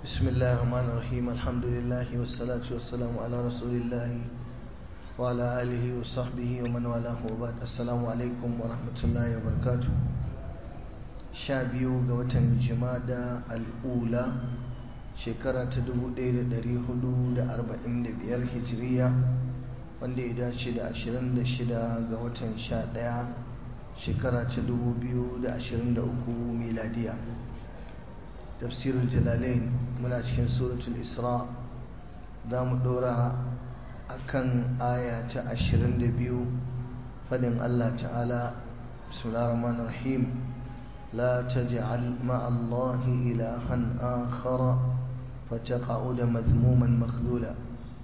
بسم الله الرحمن الرحيم الحمد لله والصلاة والسلام على رسول الله وعلى آله وصحبه ومن والاه وبعد السلام عليكم ورحمة الله وبركاته شابيو قوة جمادة الأولى shekara ta 1445 hijiriya wanda ya dace da 26 ga watan 11 shekara ta 2023 miladiya tafsirul jalalain muna cikin suratul isra za mu dora a kan aya ta 22 fadin allah ta'ala bismillahir rahmanir rahim لا تجعل مع الله إلها آخر فتقعد مذموما مخذولا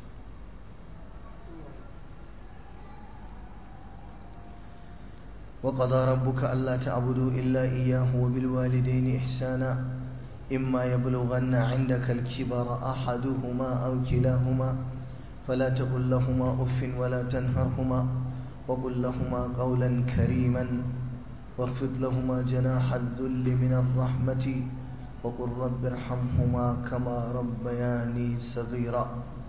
وقضى ربك ألا تعبدوا إلا إياه وبالوالدين إحسانا إما يبلغن عندك الكبر أحدهما أو كلاهما فلا تقل لهما أف ولا تنهرهما وقل لهما قولا كريما واخفض لهما جناح الذل من الرحمة وقل رب ارحمهما كما ربياني صغيرا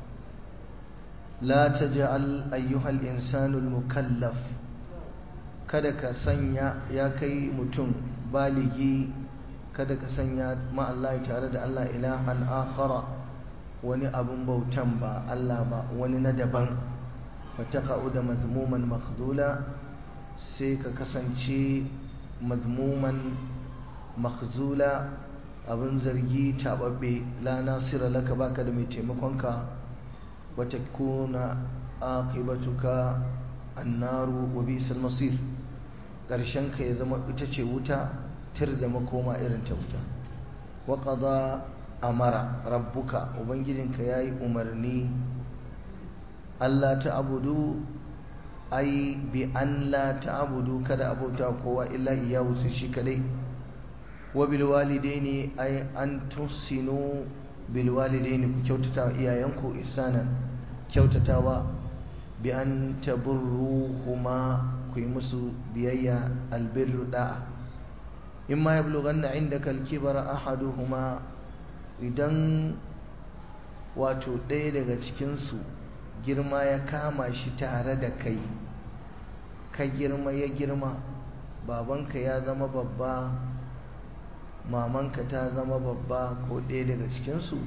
لا تجعل أيها الإنسان المكلف kada ka sanya ya kai mutum baligi kada ka sanya ma Allah tare da Allah ilahan akhara wani abun bautan ba Allah ba wani na daban fataqa'u da mazmuman makhdula sai ka kasance mazmuman makzula abin zargi taɓaɓɓe la nasira laka baka da mai taimakonka wata kuna aqibatuka annaru wa bisal masir ƙarshen ka ya zama ita ce wuta tir da makoma irin ta wuta wa qada amara rabbuka ubangijinka yayi umarni Allah ta abudu ai bi an la ta'budu kada abauta kowa illa iyahu sai shi kadai wa bil walidaini ai an tusinu bil walidaini ku kyautata iyayenku ihsanan kyautatawa bi an taburruhuma ku yi musu biyayya albirru da'a in ma yablughanna indaka al-kibara ahaduhuma idan wato ɗaya daga cikinsu girma ya kama shi tare da kai ka girma ya girma babanka ya zama babba mamanka ta zama babba ko ɗaya daga cikinsu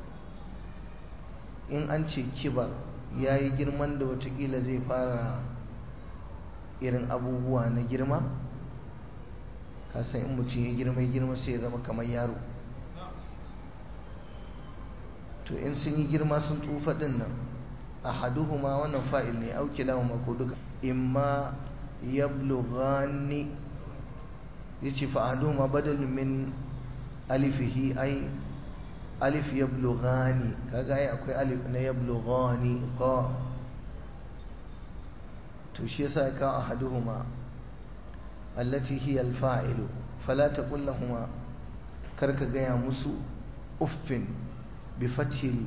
in an ce kibar ya yi girman da watakila zai fara irin abubuwa na girma kasan in mutum ya girma ya girma sai ya zama kamar yaro to in sun yi girma sun tsufa ɗin nan ahaduhuma wannan fa'il ne au kilahuma ko duka imma yablughani yace fa ahaduhuma badalun min alifihi ai alif yablughani kaga ai akwai alif na yablughani qa to shi yasa ka ahaduhuma allati hiya alfa'ilu fala taqul lahumu karka gaya musu uffin bi fathil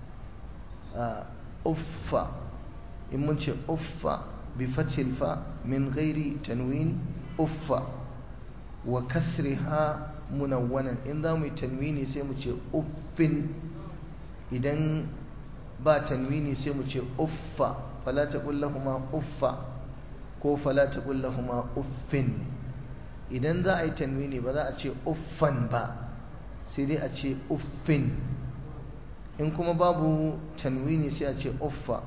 uffa in mun ce uffa bi fathil fa min ghairi tanwin uffa wa kasriha munawwanan in za mu yi tanwini sai mu ce uffin idan ba tanwini sai mu ce uffa fala taqul lahumu uffa ko fala taqul lahumu uffin idan za a yi tanwini ba za a ce uffan ba sai dai a ce uffin in kuma babu tanwini sai a ce uffa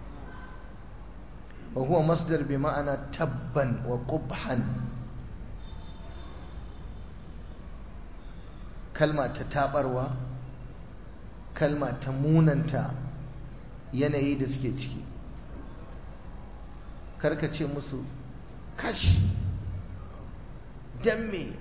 wa huwa masdar bi ma'ana tabban wa qubhan kalma ta tabarwa kalma ta munanta yanayi da suke ciki karka ce musu kash dan me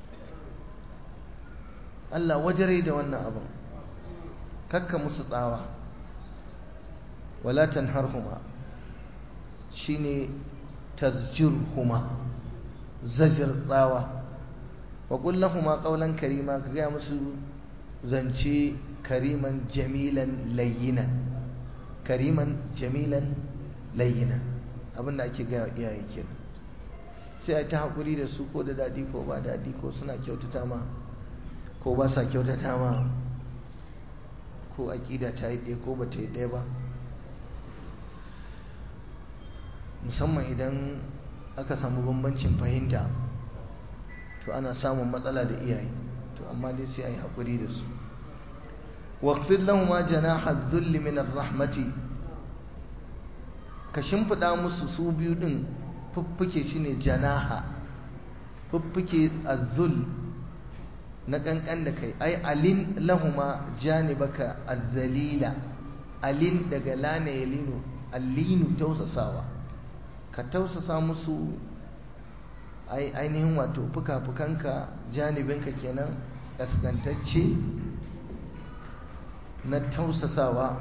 Allah wajare da wannan abin kakka musu tsawa wala tanharhuma shine tazjirhuma zajir tsawa wa qul lahumu qawlan karima ka ga musu zance kariman jamilan layyinan kariman jamilan layyinan abinda ake ga iyaye kenan sai a ta hakuri da su ko da dadi ko ba dadi ko suna kyautata ma ko ba sa kyautata ma ko aƙida ta yi ɗaya ko ba ta yi ɗaya ba musamman idan aka samu bambancin fahimta to ana samun matsala da iyaye to amma dai sai a yi haƙuri da su waqfid lahuma janaha dhulli min rahmati ka shimfiɗa musu su biyu ɗin fuffuke shine janaha fuffuke azzul na ƙanƙan da kai ai alin lahuma janibaka azzalila alin daga lana yalinu allinu tausasawa ka tausasa musu ainihin wato fuka-fukanka janibinka kenan ƙasƙantacce na tausasawa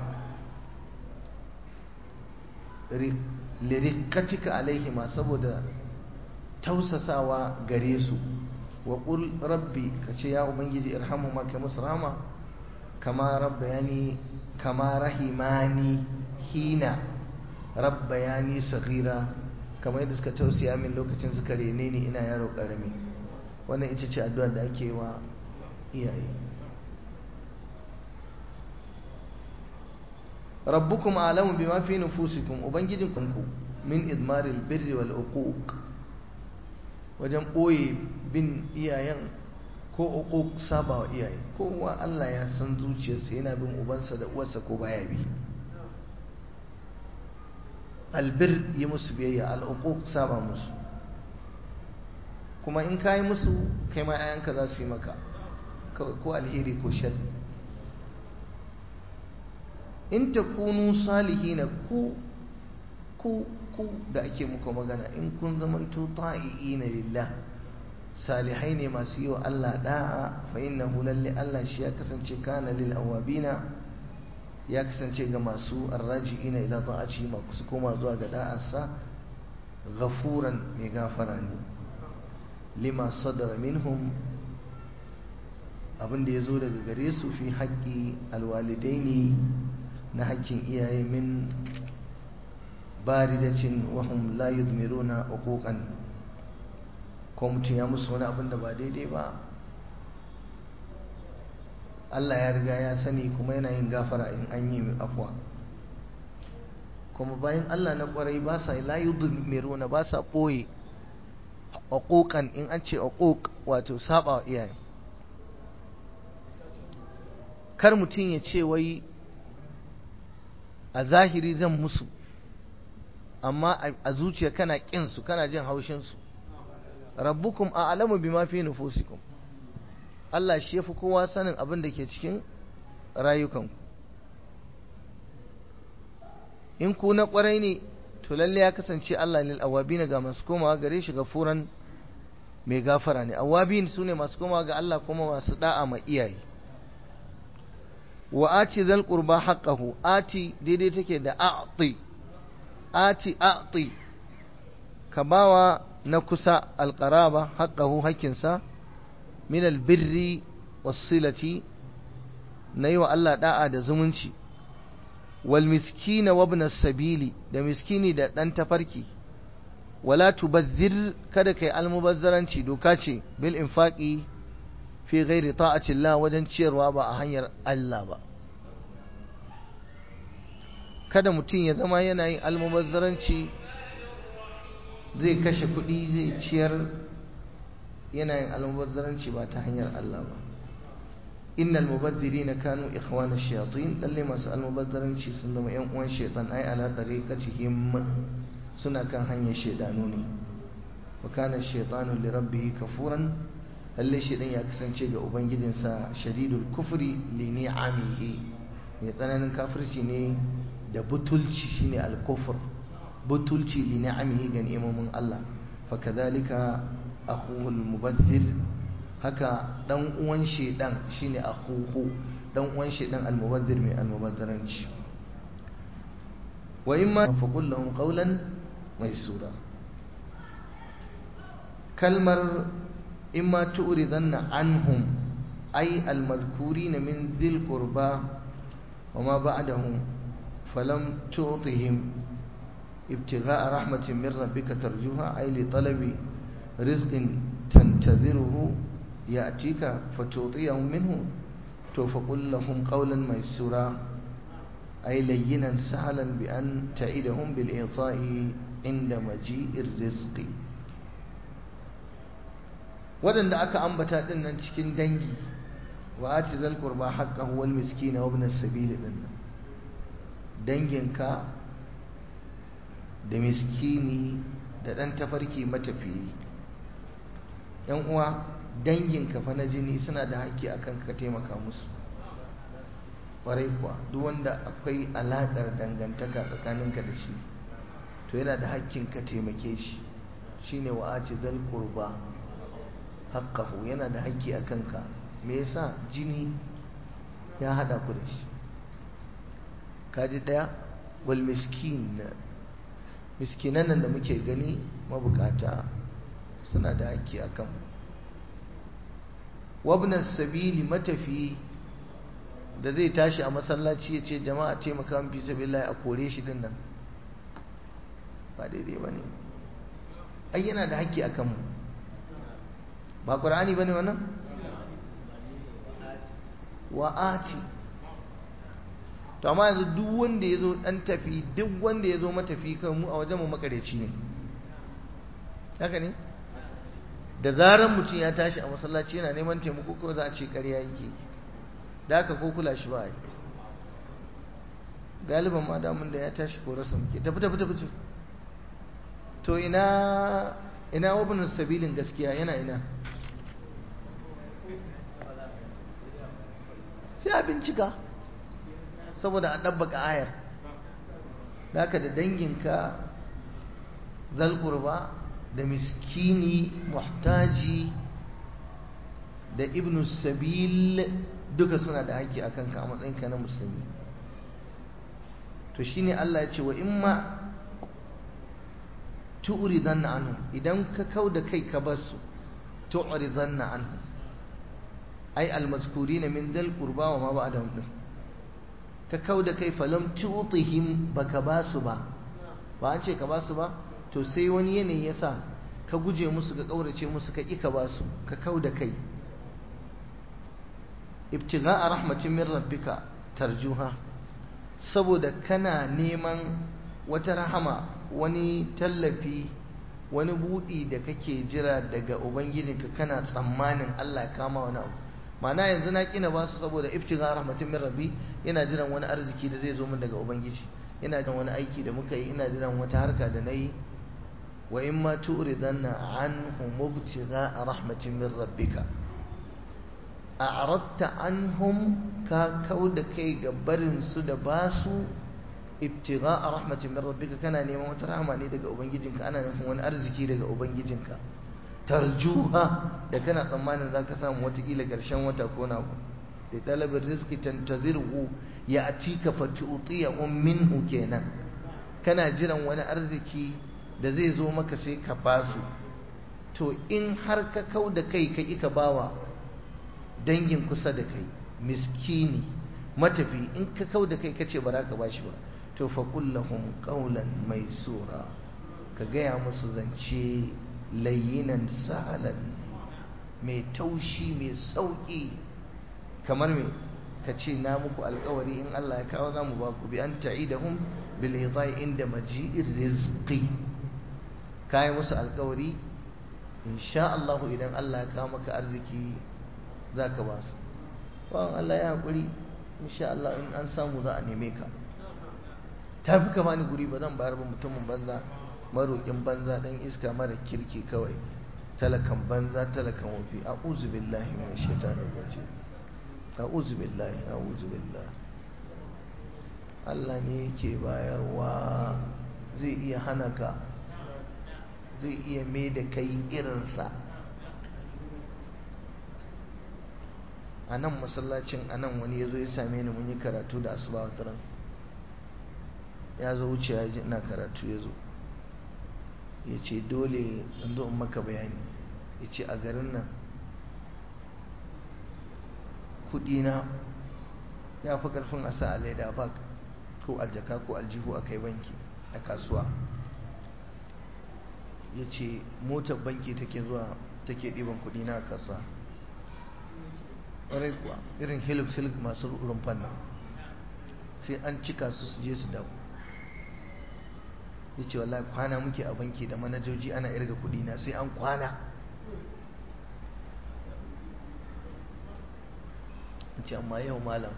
lirikatika alaihima saboda tausasawa gare su wa ƙul rabbi ka ce ya ubangiji irhamu ma kai musu rama kama rabbayani kama rahimani hina rabbayani saghira kamar yadda suka tausaya min lokacin suka rene ni ina yaro karami wannan ita ce addu'a da ake wa iyaye rabbukum alamu bima fi nufusikum ubangijin kunku min idmaril birri wal uquq wajen boye bin iyayen ko uquq saba wa iyaye kowa Allah ya san zuciyarsa yana bin ubansa da uwarsa ko baya bi albir yi musu biyayya al'uquq saba musu kuma in ka yi musu kai ma 'ya'yanka za su yi maka ko alheri ko shari in ta kunu salihina ku ku ku da ake muku magana in kun zamanto ta'i'ina lillah salihai ne masu yi wa Allah da'a fa innahu lalle Allah shi ya kasance kana lil awabina ya kasance ga masu arraji'ina ila ta'aci masu koma zuwa ga da'arsa ghafuran mai gafara ne lima sadara minhum abinda ya zo daga gare su fi haƙƙi alwalidaini na haƙƙin iyaye min baridacin wahum la yudmiruna uquqan ko mutum ya musu wani abin da ba daidai ba Allah ya riga ya sani kuma yana yin gafara in an yi afwa kuma bayan Allah na kwarai ba sa la yudmiruna ba sa ɓoye uquqan in an ce uquq wato saba wa iyaye kar mutum ya ce wai a zahiri zan musu amma a zuciya kana kin su kana jin haushin su rabbukum a'lamu bima fi nufusikum Allah shi yafi kowa sanin abin da ke cikin rayukanku in ku na kwarai ne to lalle ya kasance Allah lil awabin ga masu komawa gare shi gafuran mai gafara ne awabin sune masu komawa ga Allah kuma masu da'a ma iyaye wa ati zal qurba haqqahu ati daidai take da a'ti ati a'ti ka bawa na kusa alqaraba haqqahu hakkinsa min albirri was-silati nayi wa Allah da'a da zumunci wal miskina wa ibn sabili da miskini da dan tafarki wala tubazzir kada kai almubazzaranci doka ce bil infaqi fi ghairi ta'ati Allah wajen ciyarwa ba a hanyar Allah ba kada mutum ya zama yana yin almubazzaranci zai kashe kuɗi zai ciyar yana yin almubazzaranci ba ta hanyar Allah ba innal mubazzirina kanu ikhwana shayatin lalle masu almubazzaranci sun zama yan uwan shaytan ai ala tariqatihim suna kan hanyar shaydanu ne wa kana shaytanu li rabbih kafuran lalle shaydan ya kasance ga ubangijinsa shadidul kufri li ni'amihi mai tsananin kafirci ne da butulci shine al-kufr butulci li ni'amihi ga ni'imomin Allah fa kadhalika akhuhu al-mubazzir haka dan uwan shedan shine akhuhu dan uwan shedan al-mubazzir mai al-mubazzaranci wa imma fa qul lahum qawlan maysura kalmar imma tu'ridanna anhum ay al-madhkurina min dhil qurba وما بعدهم فلم تعطهم ابتغاء رحمة من ربك ترجوها أي لطلب رزق تنتظره يأتيك فتعطيهم منه to faƙul lahum qawlan maysura ay layyinan sahlan bi an ta'idahum bil i'ta'i inda maji'ir rizqi waɗanda aka ambata din nan cikin dangi wa ati zal qurba haqqahu wal miskina wa ibn as-sabil din danginka da miskini da ɗan tafarki matafiyi yan uwa danginka fa na jini suna da haƙƙi akan ka taimaka musu ƙwarai kuwa duk wanda akwai alaƙar dangantaka tsakaninka da shi to yana da haƙƙin ka taimake shi shine wa aci zal qurba haqqahu yana da haƙƙi akan ka me yasa jini ya hada ku da shi kaji daya wal miskin miskinan nan da muke gani mabukata suna da haƙƙi a kan wabnan sabili matafi da zai tashi a masallaci ya ce jama'a taimaka mafi sabilillahi a kore shi din nan ba daidai ba ne ai yana da haƙƙi a kanmu ba ƙur'ani ba ne wannan wa'ati to amma yanzu duk wanda ya zo ɗan tafi duk wanda ya zo matafi kan mu a wajen mu makareci ne haka ne da zarar mutum ya tashi a masallaci yana neman taimako ko za a ce ƙarya yake da haka ko kula shi ba yi galiban ma damun da ya tashi ko rasa muke tafi tafi tafi to ina ina wabinin sabilin gaskiya yana ina sai a bincika saboda a ɗabbaka ayar da da danginka zalkurba da miskini muhtaji da ibn sabil duka suna da haƙƙi a kanka a matsayinka na musulmi to shine Allah ya ce wa imma tu'ridanna anhu idan ka kau da kai ka basu tu'ridanna anhu ai almazkurina min dal qurba wa ma ba'dahum din ka kau da kai falam tutihim baka basu ba ba an ce ka basu ba to sai wani yanayi yasa ka guje musu ka kaurace musu ka ki ka basu ka kau da kai ibtigha'a rahmatin min rabbika tarjuha saboda kana neman wata rahama wani tallafi wani budi da kake jira daga ubangijinka kana tsammanin Allah ya kama wani abu ma'ana yanzu na kina ba su saboda iftiga rahmatin min rabbi yana jiran wani arziki da zai zo min daga ubangiji ina jiran wani aiki da muka yi ina jiran wata harka da nayi wa in ma tu'ridanna anhu mubtiga rahmatin min rabbika a'radta anhum ka kauda kai ga barin su da basu ibtiga rahmatin min rabbika kana neman wata rahama ne daga ubangijinka ana nufin wani arziki daga ubangijinka tarjuha da kana tsammanin za ka samu watakila ƙarshen wata ko na ku da ɗalibin rizki tantazirhu ya atika fatu'tiyahu minhu kenan kana jiran wani arziki da zai zo maka sai ka basu to in har ka kau da kai ka ika bawa dangin kusa da kai miskini matafi in ka kau da kai kace ba za ka bashi ba to fa kullahum qawlan maisura ka gaya musu zance layyinan sahalan mai taushi mai sauƙi kamar me ka ce na muku alkawari in Allah ya kawo za mu ba ku bi an ta'idahum bil idai inda maji'ir rizqi kai musu alkawari insha Allah idan Allah ya kawo maka arziki zaka ba su bawan Allah ya hakuri insha Allah in an samu za a neme ka tafi ka bani guri ba zan bayar ba mutumin banza maroƙin banza ɗan iska mara kirki kawai talakan banza talakan wafi a billahi mai shaitanin waje a billahi a billahi Allah ne yake bayarwa zai iya hana ka zai iya mai da kai irinsa a nan masallacin a nan wani ya zo ya same ni mun yi karatu da asuba wataran ya zo wuce ya ji ina karatu ya zo ya ce dole in zo in maka bayani ya ce a garin nan kudina ya fi karfin a sa a leda bak ko aljaka ko aljihu a kai banki a kasuwa ya ce motar banki take zuwa take ɗiban kudina a kasuwa ƙwarai kuwa irin hilux hilux masu rumfan nan sai an cika su su je su dawo ya ce wallahi kwana muke a banki da manajoji ana irga kudi na sai an kwana ce amma yau malam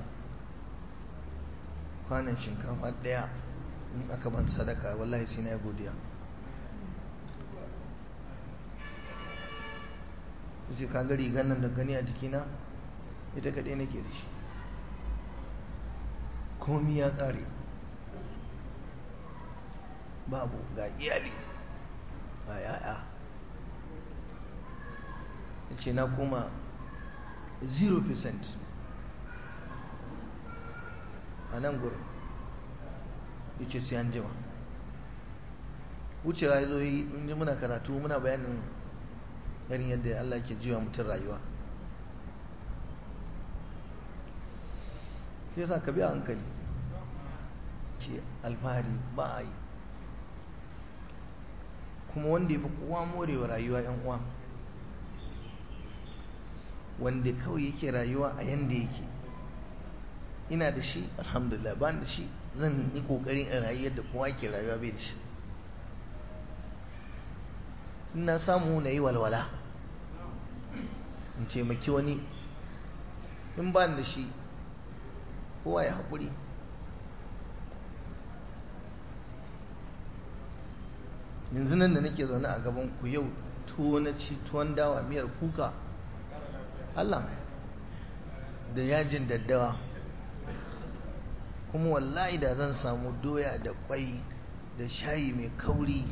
kwanan shinkafa daya in aka ban sadaka wallahi sai na yi godiya sai ka ga rigar nan da gani a jikina ita kaɗai nake da shi komi ya ƙare babu ga iyali ba yaya ya ce na koma 0% a nan gurin ya ce sai an jima wucewa ya zo yi inji muna karatu muna bayanin irin yadda Allah ke jiwa mutum rayuwa shi yasa ka biya hankali ce alfahari ba a yi kuma wanda ya fi kowa morewa rayuwa yan uwa wanda kawai yake rayuwa a yanda yake ina da shi alhamdulillah ba da shi zan yi kokarin in rayu yadda kowa ke rayuwa bai da shi ina samu na yi walwala in taimaki wani in ba da shi kowa ya haƙuri yanzu nan da nake zaune a gaban ku yau tuwo na ci tuwon dawa miyar kuka Allah da yajin daddawa kuma wallahi da zan samu doya da kwai da shayi mai kauri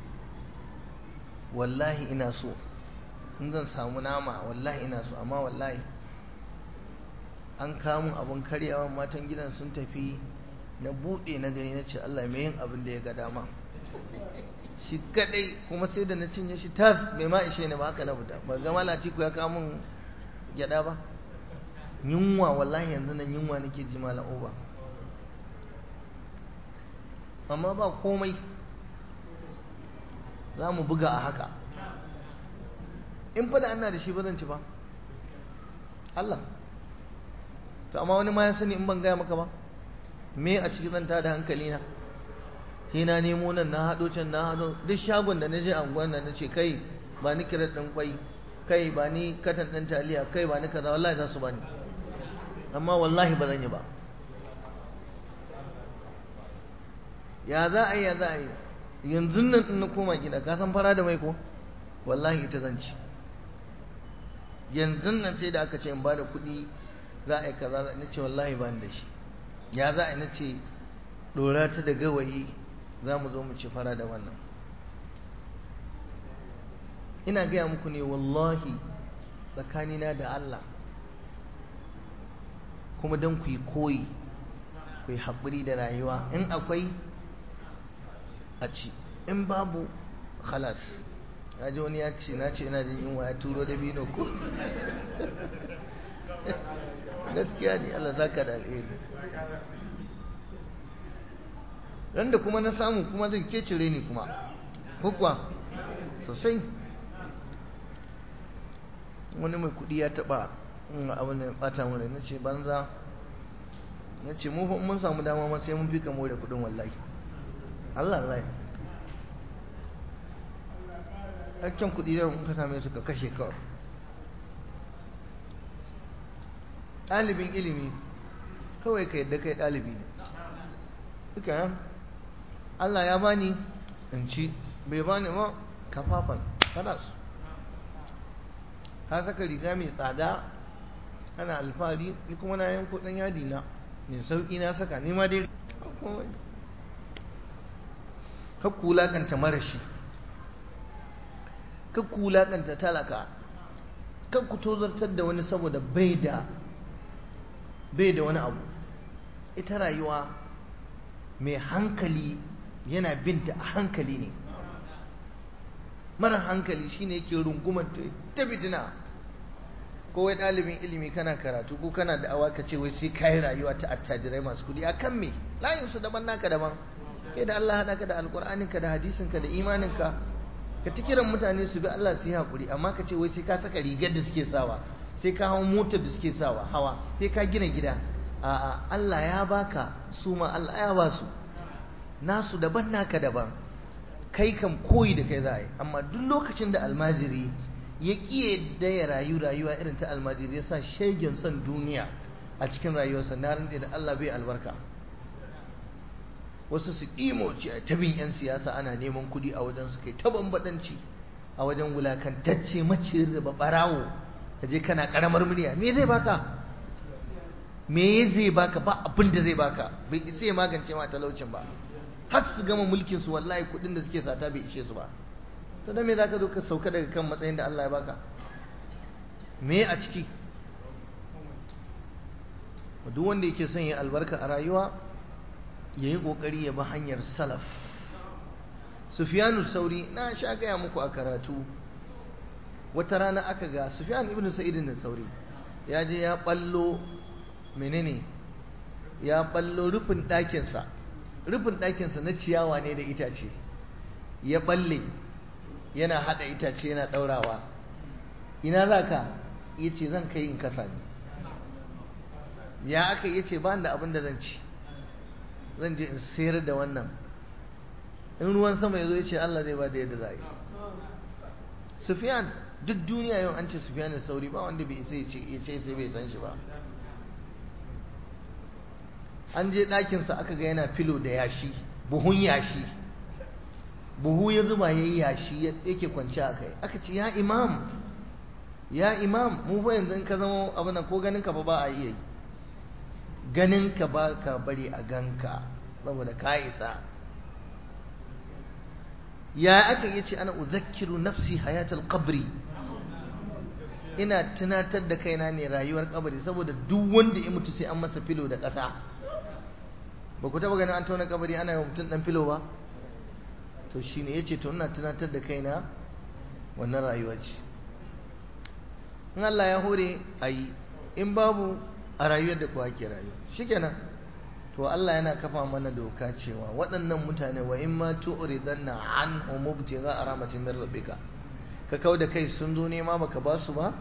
wallahi ina so in zan samu nama wallahi ina so amma wallahi an kamun abin karyawa matan gidan sun tafi na buɗe na gani na ce Allah mai yin abin da ya ga dama shi kadai kuma sai da na cinye shi tas mai ma ishe ne ba haka na fita ba ga malati ku ya kawo min gyada ba yunwa wallahi yanzu nan yunwa nake ji malam uba amma ba komai za mu buga a haka in fa da ana da shi ba zan ci ba Allah to amma wani ma ya sani in ban gaya maka ba me a cikin zanta da hankali na sai na nemo nan na haɗo can na haɗo duk shagon da na je anguwan nan na ce kai ba ni kirar ɗin kwai kai ba ni katan ɗin taliya kai ba ni kaza wallahi za su bani amma wallahi ba zan yi ba ya za a yi ya za a yi yanzu nan in na koma gida ka san fara da mai ko wallahi ita zan ci yanzu nan sai da aka ce in ba da kuɗi za a yi kaza na ce wallahi ba ni da shi ya za a yi na ce ɗora ta da gawayi za mu zo mu ci fara da wannan ina gaya muku ne wallahi tsakanina da Allah kuma don ku yi koyi ku yi haƙuri da rayuwa in akwai a ci in babu halas ya ji wani ya ce na ce ina jin yunwa ya turo da bino ko gaskiya ne Allah za ka da alheri ran da kuma na samu kuma zan kecire ni kuma hukwa sosai wani mai kudi ya taba abin da bata mu na ce banza na ce mu mun samu dama ma sai mun fi kamo da kudin wallahi Allah Allah hakkin kudi da mun ka same su ka kashe kawai ɗalibin ilimi kawai ka yadda kai ɗalibi ne duka yan Allah ya bani in ci bai bani ma kafafan kalas ka saka riga mai tsada ana alfahari ni kuma na yanko ɗan yadi na mai sauƙi na saka ni ma dai ka kulakanta marashi ka kulakanta talaka ka ku tozartar da wani saboda bai da bai da wani abu ita rayuwa mai hankali yana binta a hankali ne mara hankali shine yake rungumar ta fitina ko wai ɗalibin ilimi kana karatu ko kana da awa ka ce wai sai kayi rayuwa ta attajirai masu kudi a kan me layin su daban naka daban kai da Allah haɗa ka da alƙur'aninka da hadisinka da imaninka ka ta kiran mutane su bi Allah su yi haƙuri amma ka ce wai sai ka saka rigar da suke sawa sai ka hawa motar da suke sawa hawa sai ka gina gida a'a Allah ya baka su ma Allah ya ba su nasu daban naka daban kai kam koyi da kai za a yi amma duk lokacin da almajiri ya ƙiye da ya rayu rayuwa irin ta almajiri ya sa shegen son duniya a cikin rayuwarsa na rantse da Allah bai albarka wasu su imoci a tabin 'yan siyasa ana neman kuɗi a wajen su kai ta bambadanci a wajen wulakantacce maciyar da barawo ka je kana karamar murya me zai baka me zai baka ba abin da zai baka bai isa ya magance ma talaucin ba har su gama mulkin su wallahi kuɗin da suke sata bai ishe su ba to dan me zaka zo ka sauka daga kan matsayin da Allah ya baka me a ciki duk wanda yake son ya albarka a rayuwa ya yi ƙoƙari ya bi hanyar salaf sufiyanu sauri na sha gaya muku a karatu wata rana aka ga sufiyan ibn sa'idin da sauri ya je ya ɓallo menene ya ɓallo rufin ɗakinsa rufin ɗakinsa na ciyawa ne da itace ya ɓalle yana haɗa itace yana ɗaurawa ina za ka ya ce zan kai in kasa ne ya aka yi ce ba da abin da zan ci zan je in sayar da wannan in ruwan sama ya zo ya ce Allah zai ba da yadda za a yi Sufyan duk duniya yau an ce Sufyan da sauri ba wanda bai sai ya ce sai bai san shi ba an je ɗakinsa aka ga yana filo da yashi buhun yashi buhu ya zuba ya yi yashi yake kwanci a kai aka ce ya imam ya imam mu fa yanzu in ka zama abin nan ko ganin ka ba ba a iya yi ganin ka ba ka bari a ganka saboda ka isa ya aka yi ce ana uzakkiru nafsi hayatul qabri ina tunatar da kaina ne rayuwar kabari saboda duk wanda ya mutu sai an masa filo da ƙasa ba ku taba ganin an tauna kabari ana yi mutum dan filo ba to shine yace to ina tunatar da kaina wannan rayuwa ce in Allah ya hore ayi in babu a rayuwar da kuwa ke rayuwa shikenan to Allah yana kafa mana doka cewa waɗannan mutane wa in ma tu'ridanna anhum mubtigha rahmatin min rabbika ka kau da kai sun zo nema baka ba su ba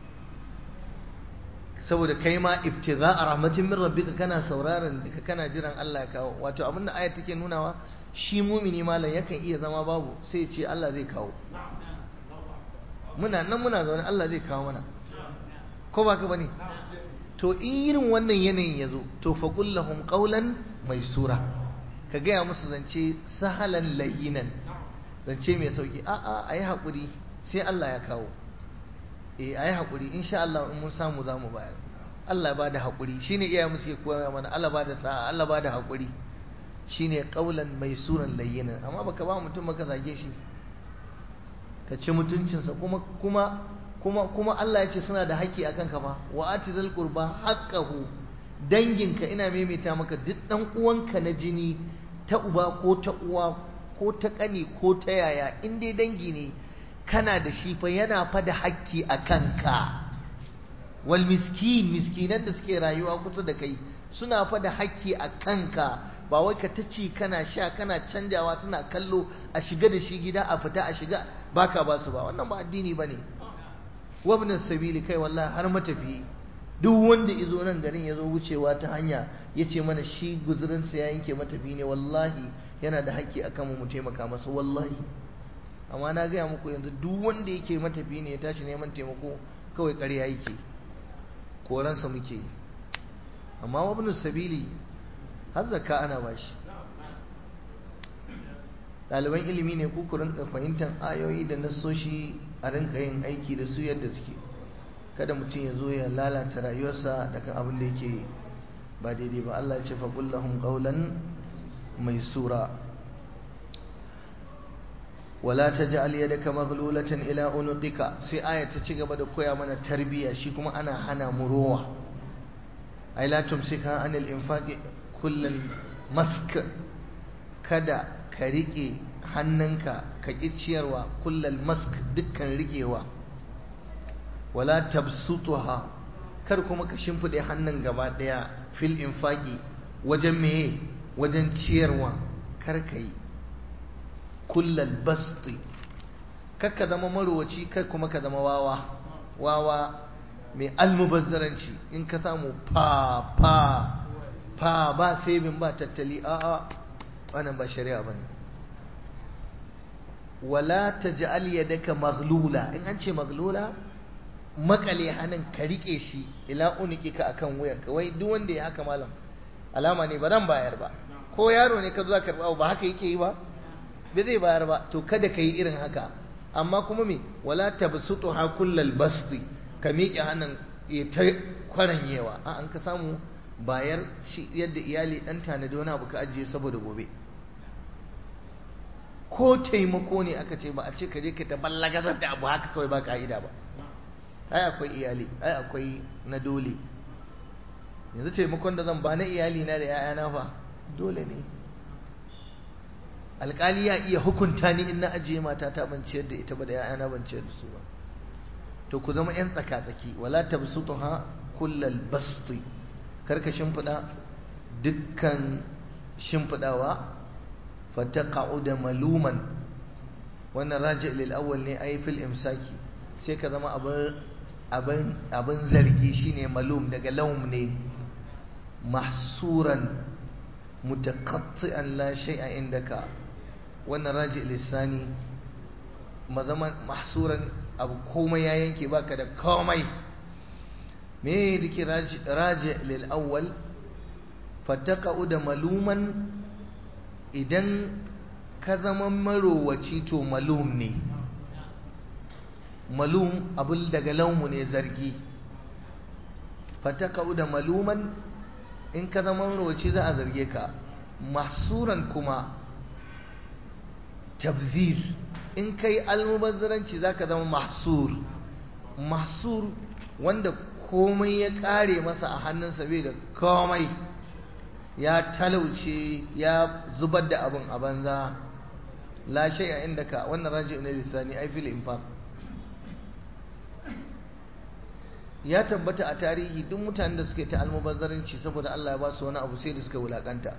saboda kai ma ibtigha rahmatin min rabbika kana sauraron ka kana jiran Allah ya kawo wato abin da ayat take nunawa shi mumini malam yakan iya zama babu sai ya ce Allah zai kawo muna nan muna zaune Allah zai kawo mana ko ba ka bane to in irin wannan yanayin ya zo to faƙul lahum ƙaulan mai sura ka gaya musu zance sahalan layinan zance mai sauƙi a'a a yi haƙuri sai Allah ya kawo eh a yi haƙuri insha Allah in mun samu za mu bayar Allah ba da haƙuri shine iya musu ke koya mana Allah ba da sa'a Allah ba da haƙuri shine ƙaulan mai suran layinan amma baka ba mutum baka zage shi ka ci mutuncinsa kuma kuma kuma kuma Allah ya ce suna da haƙƙi akan ka fa wa atizal qurba haqqahu danginka ina maimaita maka duk dan uwanka na jini ta uba ko ta uwa ko ta kani ko ta yaya in dai dangi ne kana da shi fa yana fa da haƙƙi akan ka wal miskin miskinan da suke rayuwa kusa da kai suna fa da haƙƙi akan ka ba wai ka ta ci kana sha kana canjawa suna kallo a shiga da shi gida a fita a shiga baka ba su ba wannan ba addini bane wabnin sabili kai wallahi har matafi duk wanda izo nan garin ya zo wucewa ta hanya ya ce mana shi guzurinsa ya yanke matafi ne wallahi yana da haƙƙi a kanmu mu taimaka masa wallahi amma na gaya muku yanzu duk wanda yake matafi ne ya tashi neman taimako kawai ƙarya yake koransa muke amma wabnin sabili har zakka ana bashi ɗaliban ilimi ne ku rinka fahimtar ayoyi da nassoshi a rinka yin aiki da su yadda suke kada mutum ya zo ya lalata rayuwarsa daga abin da yake ba daidai ba Allah ya ce faƙul lahum qawlan maysura wala taj'al yadaka maghlulatan ila unuqika sai aya ta ci gaba da koya mana tarbiyya shi kuma ana hana mu rowa ay la tumsika anil infaqi kullal mask kada ka riƙe hannunka ka ƙi ciyarwa kullal mask dukkan riƙewa wala tabsutuha kar kuma ka shimfiɗe hannun gaba ɗaya fil infaqi wajen meye wajen ciyarwa kar ka yi kullal basti kar ka zama marowaci kar kuma ka zama wawa wawa mai almubazzaranci in ka samu fa fa fa ba sabin ba tattali a'a wannan ba shari'a bane wala taj'al yadaka maghlula in an ce maghlula makale hannun ka rike shi ila unikika akan wuyanka wai duk wanda ya haka malam alama ne ba zan bayar ba ko yaro ne ka zo ka karba ba haka yake yi ba bai zai bayar ba to kada ka yi irin haka amma kuma me wala tabsutuha kullal basti ka miƙe hannun ya ta kwaranyewa a an ka samu bayar shi yadda iyali dan tanadi wani abu ka ajiye saboda gobe ko taimako ne aka ce ba a ce ka je ka ta ballagazar da abu haka kawai ba ka'ida ba ai akwai iyali ai akwai na dole yanzu taimakon da zan ba na iyali na da 'ya'yana fa dole ne alƙali ya iya hukunta ni in na ajiye mata ta ban ciyar da ita ba da 'ya'yana ban ciyar da su ba to ku zama 'yan tsaka-tsaki wala tabsutuha kullal basti karka shimfiɗa dukkan shimfiɗawa fataqa'uda maluman wannan raji lil awwal ne ai fil imsaki sai ka zama abin abin abin zargi shine malum daga laum ne mahsuran mutaqatti'an la shay'a indaka wannan raji lisani mazama mahsuran abu komai ya yanke baka da komai me dake raji raji lil awwal fataqa'uda maluman idan ka zama marowaci to malum ne malum abul daga laumu ne zargi fataka da maluman in ka zama marowaci za a zarge ka mahsuran kuma tabzir in kai almubazzaranci za ka zama mahsur mahsur wanda komai ya kare masa a hannunsa bai da komai ya talauce ya zubar da abin a banza la shay'a indaka wannan raji ne lisani ai fil infaq ya tabbata a tarihi duk mutanen da suke ta almubazzaranci saboda Allah ya ba su wani abu sai da suka wulakanta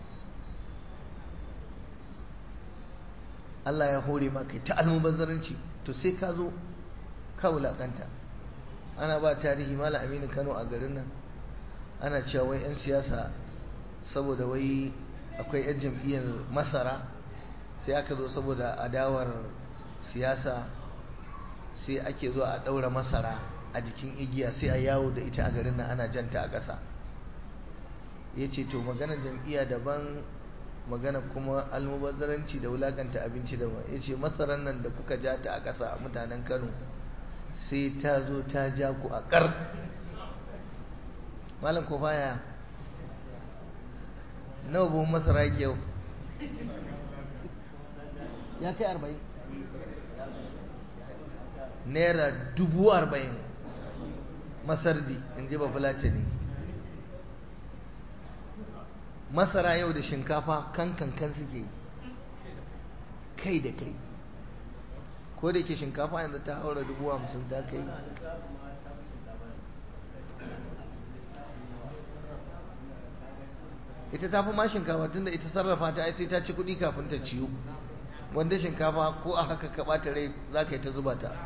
Allah ya hore maka ta almubazzaranci to sai ka zo ka wulakanta ana ba tarihi mala aminu kano a garin nan ana cewa wai 'yan siyasa saboda wai akwai 'yan jam'iyyar masara sai aka zo saboda adawar siyasa sai ake zuwa a ɗaura masara a jikin igiya sai a yawo da ita a garin nan ana janta a ƙasa ya ce to magana jam'iyya daban magana kuma almubazzaranci da wulakanta abinci daban ya ce masarar nan da kuka ja ta a ƙasa mutanen kano sai ta zo ta ja ku a ƙar malam ko baya nawa buhun masara yake yau ya kai arba'in naira dubu arba'in masardi in ji bafulace ne masara yau da shinkafa kan kankan suke kai da kai ko da ke shinkafa yanzu ta haura dubu hamsin ta kai ita ta fi ma shinkafa tun da ita sarrafa ta ai sai ta ci kuɗi kafin ta ciyo wanda shinkafa ko a haka ka ɓata rai za ka yi ta zuba ta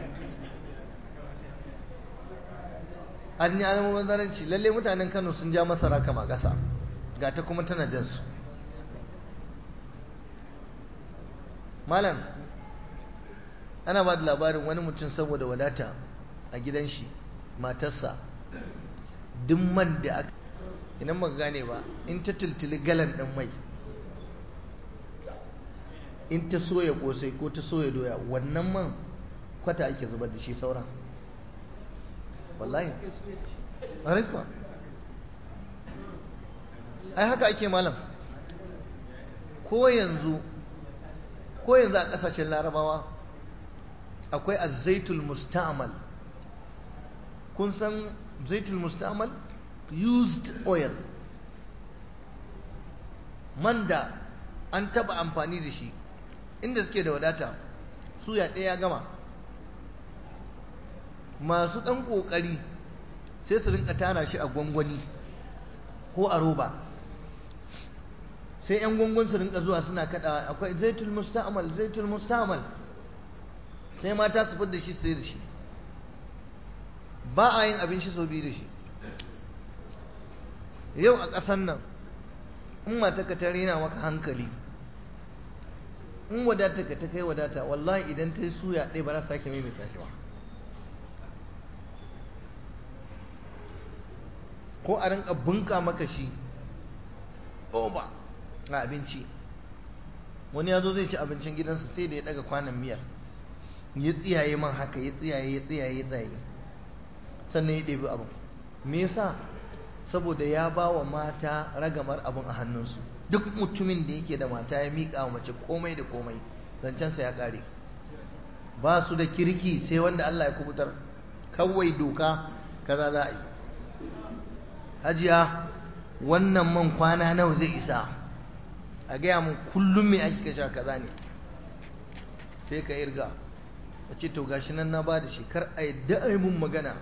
an yi alamun manzaranci lalle mutanen kano sun ja masara kama ƙasa ga ta kuma tana jansu malam ana ba da labarin wani mutum saboda wadata a gidan shi matarsa duk man da aka idan maka gane ba in ta tultuli galan ɗin mai in ta soya kosai ko ta soya doya wannan man kwata ake zubar da shi sauran wallahi kuwa ai haka ake malam ko yanzu ko yanzu a ƙasashen larabawa akwai azaitul musta'mal kun san zaitul musta'mal used oil man da an taba amfani da shi inda suke da wadata suya ɗaya ya gama masu ɗan ƙoƙari sai su rinka tara shi a gwangwani ko a roba sai 'yan gwangwan su rinka zuwa suna kaɗawa akwai zaitul musta'mal zaitul musta'mal sai mata su fidda shi sai da shi ba a yin abinci sau biyu da shi yau a ƙasan nan in mataka ta rena maka hankali in wadata ka ta kai wadata wallahi idan ta yi suya ɗaya ba za sake maimaita shi ba ko a rinka bunka maka shi ba a abinci wani ya zo zai ci abincin gidansa sai da ya daga kwanan miyar ya tsiyaye man haka ya tsiyaye ya tsiyaye ya tsaye sannan ya ɗebi abin me yasa saboda ya ba wa mata ragamar abin a hannunsu duk mutumin da yake da mata ya miƙa wa mace komai da komai zancensa ya ƙare ba su da kirki sai wanda Allah ya kubutar kawai doka kaza za a yi hajiya wannan man kwana nawa zai isa a gaya mun kullum mai ake kasha kaza ne sai ka irga a ce to gashi nan na ba da shi kar a yadda a yi mun magana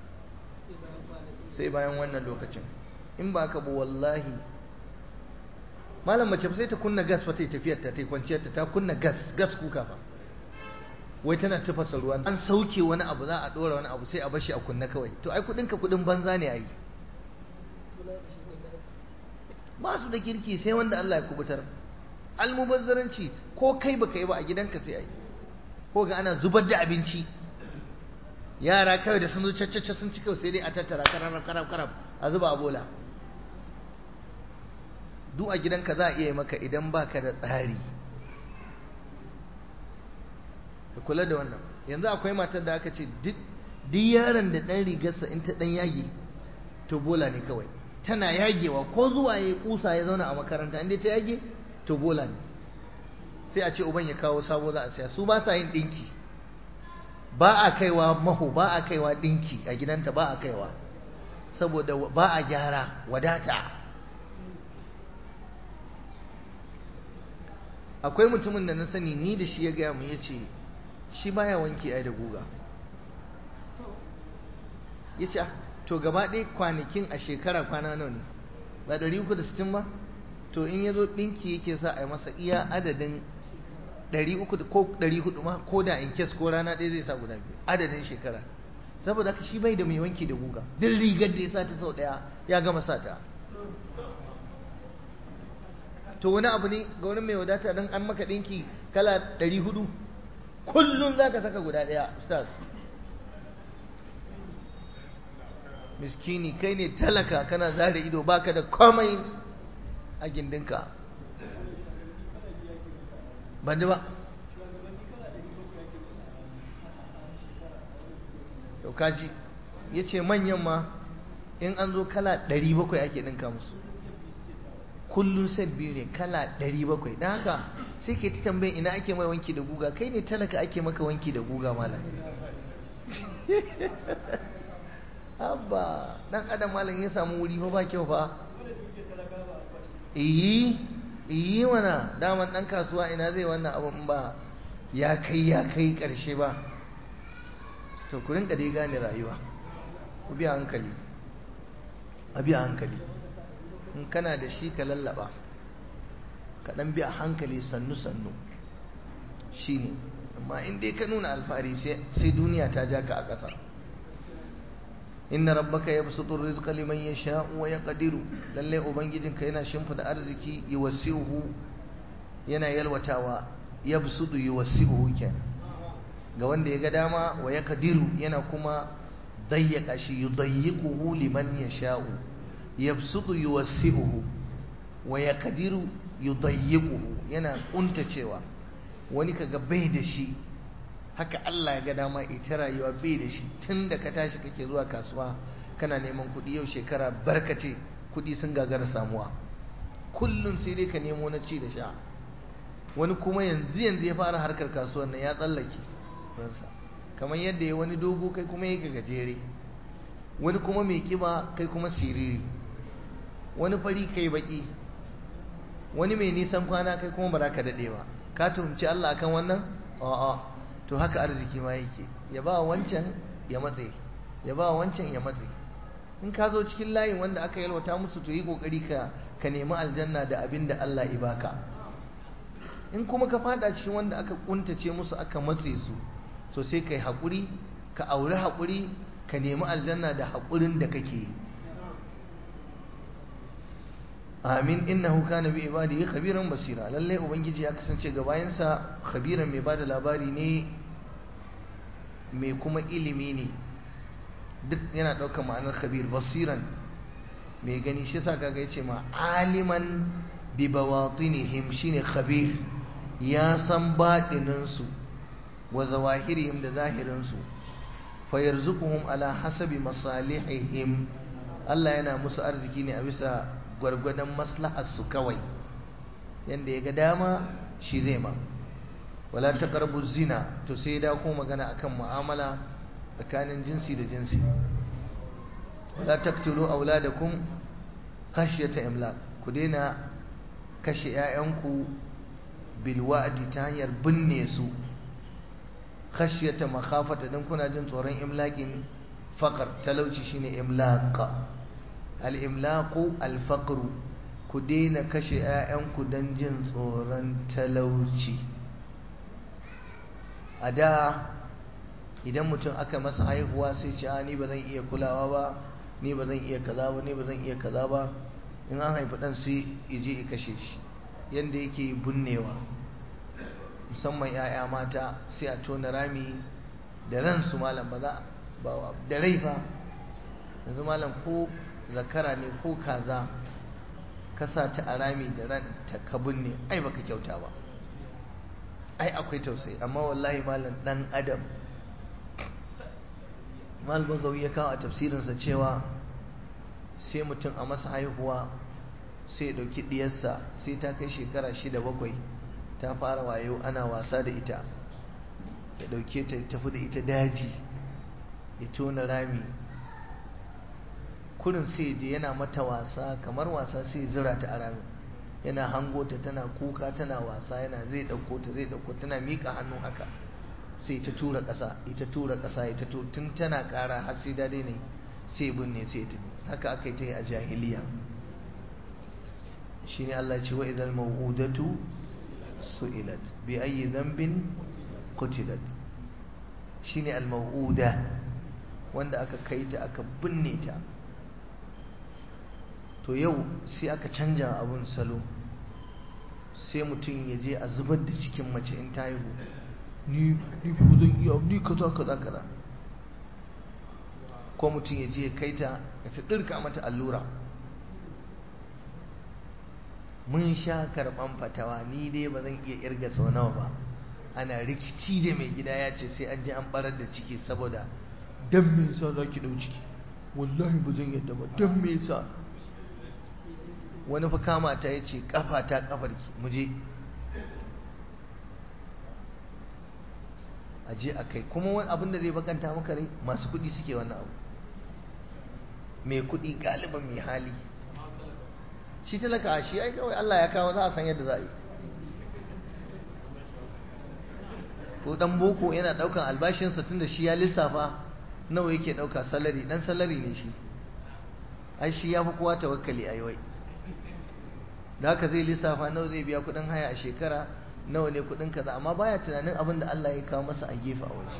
sai bayan wannan lokacin in ba ka ba wallahi malam mace sai ta kunna gas fa ta yi tafiyar ta ta yi kwanciyar ta ta kunna gas gas kuka fa wai tana tafasa ruwa an sauke wani abu za a dora wani abu sai a bashi a kunna kawai to ai kudin ka kudin banza ne ai ba su da kirki sai wanda Allah ya kubutar almubazzaranci ko kai baka yi ba a gidanka sai ai ko ga ana zubar da abinci yara kawai da sun zo caccace sun ci kawai sai dai a tattara karab karab karab a zuba a bola duk a gidanka za a iya yi maka idan baka da tsari ka kula da wannan yanzu akwai matar da aka ce duk yaron da ɗan rigarsa in ta ɗan yage to bola ne kawai tana yagewa ko zuwa ya kusa ya zauna a makaranta inda ta yage to bola ne sai a ce uban ya kawo sabo za a siya su ba sa yin ɗinki ba a kaiwa maho ba a kaiwa ɗinki a gidanta ba a kaiwa saboda ba a gyara wadata akwai mutumin da na sani ni da shi ya gaya mu ya ce shi baya wanki ai da guga ya ce to gaba ɗaya kwanakin a shekara kwana nawa ne ba ɗari uku da sittin ba to in ya zo ɗinki yake sa a yi masa iya adadin ɗari uku ko ɗari hudu ma ko da in kes ko rana ɗaya zai sa guda biyu adadin shekara saboda haka shi bai da mai wanki da guga duk rigar da ya sa ta sau ɗaya ya gama sa ta to wani abu ne ga wani mai wadata don an maka ɗinki kala ɗari hudu kullum za ka saka guda ɗaya ustaz miskini kai ne talaka kana zare ido baka da komai a gindinka ban ba yau kaji ya ce manyan ma in an zo kala 700 ake ɗinka musu kullum set biyu ne kala 700 don haka sai ke ta tambayin ina ake mai wanki da guga kai ne talaka ake maka wanki da guga malam abba dan adam malam ya samu wuri fa ba kyau fa iyi iyi mana daman dan kasuwa ina zai wannan abun ba ya kai ya kai karshe ba to ku rinka dai gane rayuwa ku biya hankali a biya hankali in kana da shi ka lallaba ka dan biya hankali sannu sannu shine amma in dai ka nuna alfahari sai duniya ta ja ka a ƙasa inna rabbaka yabsutu rizqa liman yasha'u wa yaqdiru lalle ubangijinka yana shimfida arziki yuwasi'uhu yana yalwatawa yabsutu yuwasi'uhu kenan ga wanda ya ga dama wa yaqdiru yana kuma dayyaka shi yudayyiquhu liman yasha'u yabsutu yuwasi'uhu wa yaqdiru yudayyiquhu yana kuntacewa wani kaga bai da shi haka Allah ya ga dama ita rayuwa bai da shi tun da ka tashi kake zuwa kasuwa kana neman kuɗi yau shekara barkace kuɗi sun gagara samuwa kullum sai dai ka nemo na ci da sha wani kuma yanzu yanzu ya fara harkar kasuwar nan ya tsallake ransa kamar yadda ya wani dogo kai kuma ya gajere wani kuma mai kiba kai kuma siriri wani fari kai baki wani mai nisan kwana kai kuma ba za ka daɗe ba ka tuhumci Allah akan wannan a'a to haka arziki ma yake ya ba wancan ya matse ya ba wancan ya matse in ka zo cikin layin wanda aka yalwata musu to yi kokari ka ka nemi aljanna da abin da Allah ya baka in kuma ka fada cikin wanda aka kuntace musu aka matse su to sai kai hakuri ka auri hakuri ka nemi aljanna da haƙurin da kake yi amin innahu kana bi ibadihi khabiran basira lalle ubangiji ya kasance ga bayansa khabiran mai bada labari ne mai kuma ilimi ne duk yana ɗaukar ma'anar khabir basiran mai gani shi sa kaga yace ma aliman bi bawatinihim shine khabir ya san baɗinin su wa zawahirihim da zahirin su fa yarzuquhum ala hasabi masalihihim Allah yana musu arziki ne a bisa gwargwadon maslahar su kawai yanda ya ga dama shi zai ma wala taqrabu zina to sai da ko magana akan mu'amala tsakanin jinsi da jinsi wala taqtulu auladakum khashyata imlaq ku daina kashe 'ya'yanku bil wa'di ta hanyar binne su khashyata makhafata dan kuna jin tsoron imlaqin faqar talauci shine imlaq al imlaqu al faqr ku daina kashe 'ya'yanku dan jin tsoron talauci a da idan mutum aka masa haihuwa sai ce a ni ba zan iya kulawa ba ni ba zan iya kaza ba ni ba zan iya kaza ba in an haifi dan sai ije ya kashe shi yanda yake bunnewa musamman ya'ya mata sai a tona rami da ransu malam ba za ba da rai fa yanzu malam ko zakara ne ko kaza ka sa ta a rami da ran ta ka binne ai baka kyauta ba ai akwai tausayi amma wallahi malam dan adam mal bagawi ya kawo a tafsirinsa cewa sai mutum a masa haihuwa sai ya ɗauki ɗiyarsa sai ta kai shekara shida bakwai ta fara wayo ana wasa da ita ya ɗauke ta tafi da ita daji ya tona rami kurin sai je yana mata wasa kamar wasa sai zira ta a rami yana hango ta tana kuka tana wasa yana zai ɗauko ta zai ɗauko tana miƙa hannu haka sai ta tura ƙasa ita tura ƙasa ita to tun tana ƙara har sai dade ne sai binne sai ta haka aka yi ta yi a jahiliya shine Allah ce wa idal mawudatu su'ilat bi ayi dhanbin qutilat shine al mawuda wanda aka kai ta aka binne ta to yau sai aka canja abun salo sai mutum ya je a zubar da cikin mace in ta haihu ni ni ba zan iya ni kaza kaza kaza ko mutum ya je ya kai ta ya ta dirka mata allura mun sha karban fatawa ni dai ba zan iya irga sau nawa ba ana rikici da mai gida ya ce sai an je an barar da ciki saboda dan me yasa za ki dau ciki wallahi ba zan yadda ba dan me yasa wani fa kama ta yace kafa ta kafarki mu je a je a kai kuma wani abin da zai bakanta maka rai masu kuɗi suke wannan abu mai kuɗi galiban mai hali shi talaka shi ai kawai Allah ya kawo za a san yadda za a yi ko dan boko yana daukan albashinsa tunda shi ya lissafa nawa yake dauka salari dan salari ne shi ai shi ya fi kowa tawakkali ai wai da haka zai lissafa nawa zai biya kudin haya a shekara nawa ne kudin kaza amma baya tunanin abin da Allah ya kawo masa a gefe a waje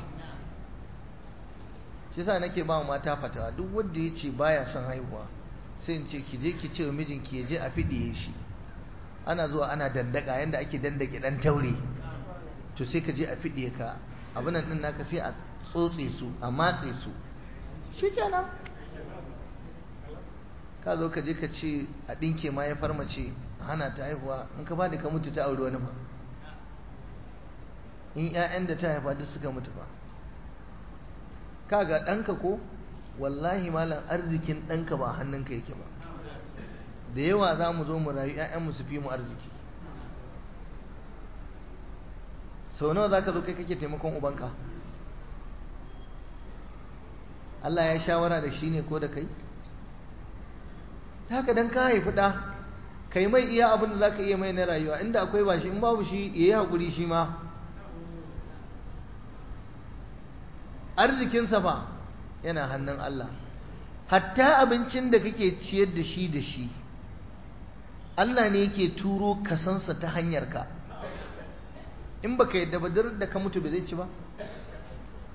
shi yasa nake ba mata fatawa duk wanda ya ce baya son haihuwa sai in ce ki je ki ce wa mijinki ya je a fidiye shi ana zuwa ana dandaka yanda ake dandake dan taure to sai ka je a fidiye ka abinan din naka sai a tsotse su a matse su shi kenan ka zo ka je ka ce a ɗinke ma ya farmace a hana ta haihuwa in ka ba da ka mutu ta auri wani ba in 'ya'yan da ta haifa duk suka mutu ba kaga ɗanka ko wallahi malam arzikin ɗanka ba hannunka yake ba da yawa za mu zo mu rayu 'ya'yanmu su fi mu arziki sau nawa za ka zo kai kake taimakon ubanka Allah ya shawara da shi ne ko da kai haka dan ka haifi ɗa kai mai iya abin da za ka iya mai na rayuwa inda akwai ba shi in babu shi ya yi haƙuri shi ma arzikinsa ba yana hannun Allah hatta abincin da kake ciyar da shi da shi Allah ne yake turo kasansa ta hanyar ka in baka yadda ba da ka mutu ba zai ci ba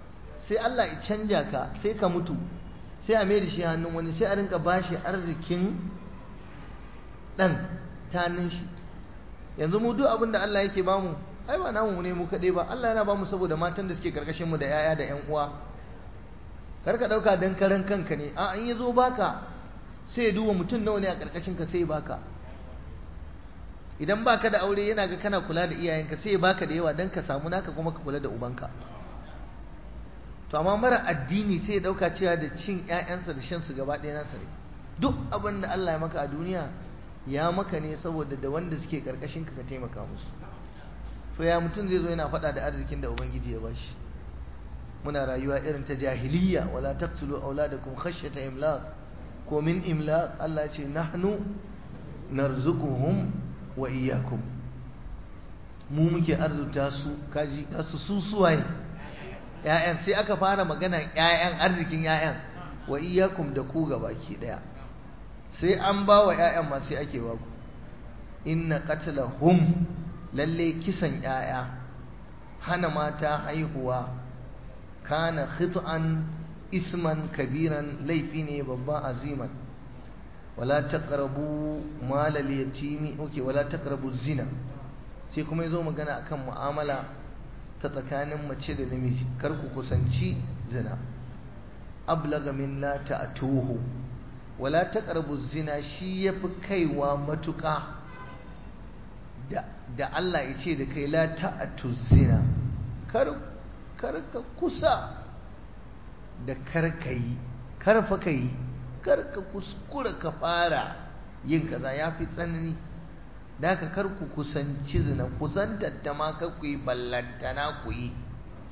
sai Allah ya canja ka sai ka mutu sai a mai da shi hannun wani sai a rinka bashi arzikin ɗan tanin shi yanzu mu duk abin da Allah yake bamu ai ba namu ne mu kaɗai ba Allah yana bamu saboda matan da suke karkashin mu da yaya da ƴan uwa kar ka ɗauka dan karan kanka ne a in ya zo baka sai ya duba mutum nawa ne a karkashin ka sai ya baka idan baka da aure yana ga kana kula da iyayenka sai ya baka da yawa dan ka samu naka kuma ka kula da ubanka to amma mara addini sai ya dauka cewa da cin ƴaƴansa da shan su gaba ɗaya nasa ne duk abin da Allah ya maka a duniya ya maka ne saboda da wanda suke karkashin ka ka taimaka musu to ya mutum zai zo yana faɗa da arzikin da ubangiji ya bashi muna rayuwa irin ta jahiliya wala taqtulu auladakum khashyata imlaq ko min imlaq Allah ya ce nahnu narzuquhum wa iyyakum mu muke arzuta su kaji kasu su suwaye ƴaƴan sai aka fara magana ƴaƴan arzikin ƴaƴan wa iyyakum da ku gabaki daya sai an ba wa ƴaƴan ma sai ake ba ku inna qatlahum lalle kisan ƴaƴa hana mata haihuwa kana khit'an isman kabiran laifi ne babba aziman wala taqrabu malal yatimi okay wala taqrabu zina sai kuma yazo magana akan mu'amala ta tsakanin mace da namiji kar ku kusanci zina ablaga min la ta'tuhu wala taqrabu zina shi yafi kaiwa matuƙa da da Allah ya ce da kai la ta'tu zina kar kar ka kusa da kar kai kar fa kai kar ka kuskura ka fara yin kaza yafi tsanani da ka kar ku kusanci zina kusantar ta ma kar ku yi ballantana ku yi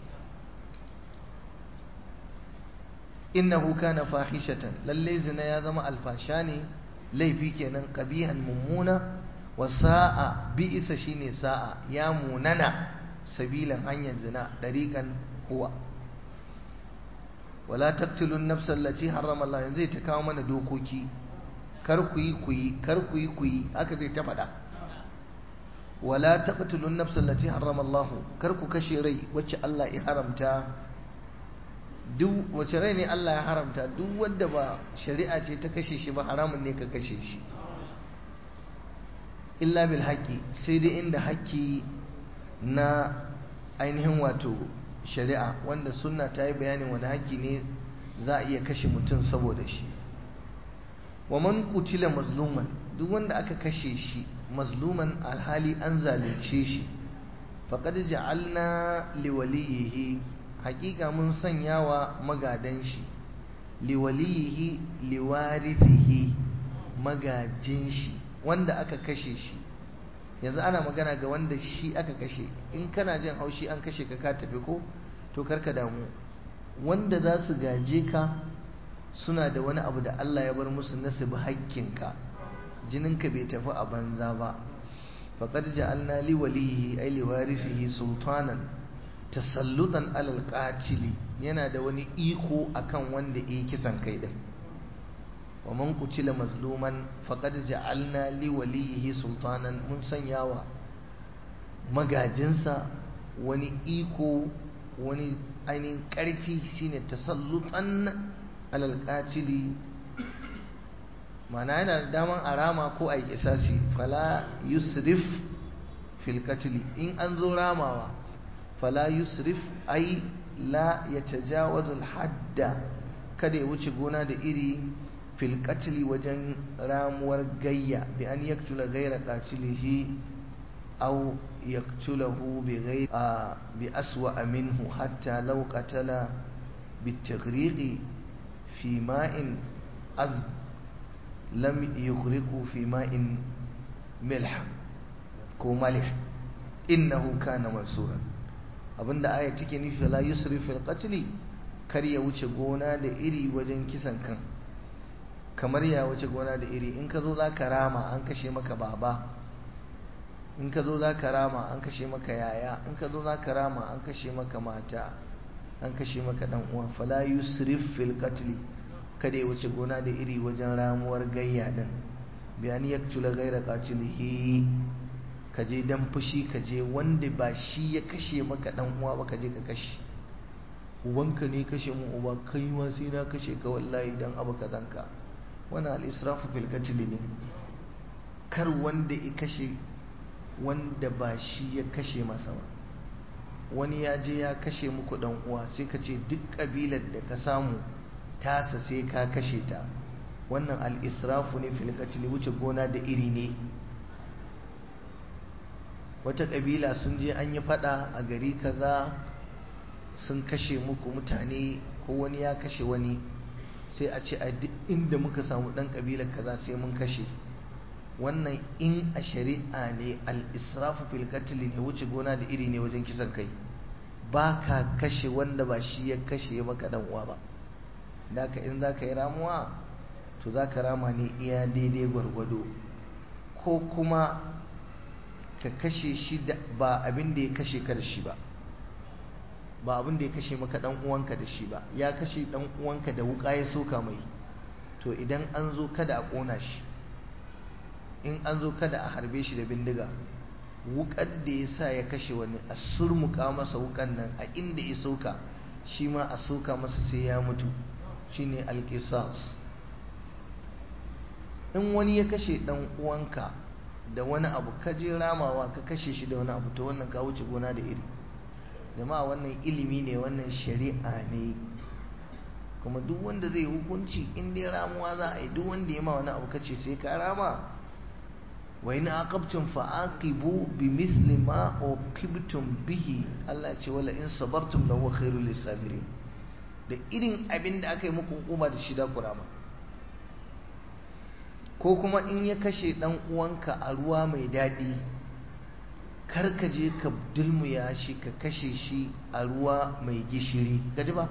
innahu kana fahishatan lalle zina ya zama alfasha ne laifi kenan qabihan mummuna wa sa'a bi'isa shine sa'a ya munana sabilan hanyar zina dariqan huwa wala taqtulun nafsa allati harrama Allah yanzu zai ta kawo mana dokoki kar ku yi ku yi kar ku yi ku yi haka zai ta faɗa wala taqtulun nafsa allati harrama Allah kar ku kashe rai wacce Allah ya haramta duk wace rai ne Allah ya haramta duk wanda ba shari'a ce ta kashe shi ba haramun ne ka kashe shi illa bil haqqi sai dai inda haƙƙi na ainihin wato shari'a wanda sunna ta yi bayanin wani haƙƙi ne za a iya kashe mutum saboda shi wa man qutila mazluman duk wanda aka kashe shi mazluman alhali an zalunce shi faqad ja'alna liwaliyihi haƙiƙa mun sanya wa magadan shi liwaliyihi liwarithihi magajin shi wanda aka kashe shi yanzu ana magana ga wanda shi aka kashe in kana jin haushi an kashe ka ka tafi ko to karka damu wanda za su gaje ka suna da wani abu da Allah ya bar musu nasibi haƙƙinka jininka bai tafi a banza ba faqad ja'alna li walihi ay li warisihi sultanan tasallutan alal qatili yana da wani iko akan wanda yi kisan kai din wa man qutila mazluman faqad ja'alna li walihi sultanan mun sanyawa magajinsa wani iko wani ainihin ƙarfi shine tasallutan alal qatili mana yana da daman arama ko ai kisasi fala yusrif fil qatli in an zo ramawa fala yusrif ai la yatajawazu al hadda kada ya wuce gona da iri fil qatli wajen ramuwar gayya bi an yaktula ghayra qatilihi aw yaktulahu bi ghayri bi aswa minhu hatta law qatala bitaghriqi fi ma'in az lam yughriqu fi ma'in milh ko malih innahu kana mansuran abinda aya take nufi la yusrif fil qatli kar ya wuce gona da iri wajen kisan kan kamar ya wuce gona da iri in ka zo za ka rama an kashe maka baba in ka zo za ka rama an kashe maka yaya in ka zo za ka rama an kashe maka mata an kashe maka dan uwa fala yusrif fil qatl kada ya wuce gona da iri wajen ramuwar gayya din bi an yaktula ghayra qatilihi ka je dan fushi ka je wanda ba shi ya kashe maka dan uwa ba ka je ka kashe ubanka ne kashe mu uba kai ma sai na kashe ka wallahi dan abu kazanka wannan al-israfu fil qatl ne kar wanda ya kashe wanda ba shi ya kashe masa ba wani ya je ya kashe muku dan uwa sai ka ce duk kabilar da ka samu tasa sai ka kashe ta wannan al-israfu ne fil qatl wuce gona da iri ne wata kabila sun je an yi fada a gari kaza sun kashe muku mutane ko wani ya kashe wani sai a ce a duk inda muka samu dan kabilar kaza sai mun kashe wannan in a shari'a ne al-israfu fil qatl ne wuce gona da iri ne wajen kisan kai ba ka kashe wanda ba shi ya kashe maka dan uwa ba da ka in za ka yi ramuwa to za ka rama ne iya daidai gwargwado ko kuma ka kashe shi da ba abin da ya kashe ka da shi ba ba abin da ya kashe maka dan uwanka da shi ba ya kashe dan uwanka da wuka ya soka mai to idan an zo kada a kona shi in an zo kada a harbe shi da bindiga wukar da ya sa ya kashe wani a surmuka masa wukan nan a inda ya soka shi ma a soka masa sai ya mutu shine alqisas in wani ya kashe dan uwanka da wani abu ka je ramawa ka kashe shi da wani abu to wannan ka wuce gona da iri jama'a wannan ilimi ne wannan shari'a ne kuma duk wanda zai hukunci in dai ramuwa za a yi duk wanda ya ma wani abu kace sai ka rama wa in aqabtum fa aqibu bimithli ma uqibtum bihi Allah ce wala in sabartum lahu khairul lisabirin da irin abin da aka yi muku hukuma da shi da kurama ko kuma in ya kashe dan uwanka a ruwa mai daɗi kar ka je ka dulmuya shi ka kashe shi a ruwa mai gishiri gaji ba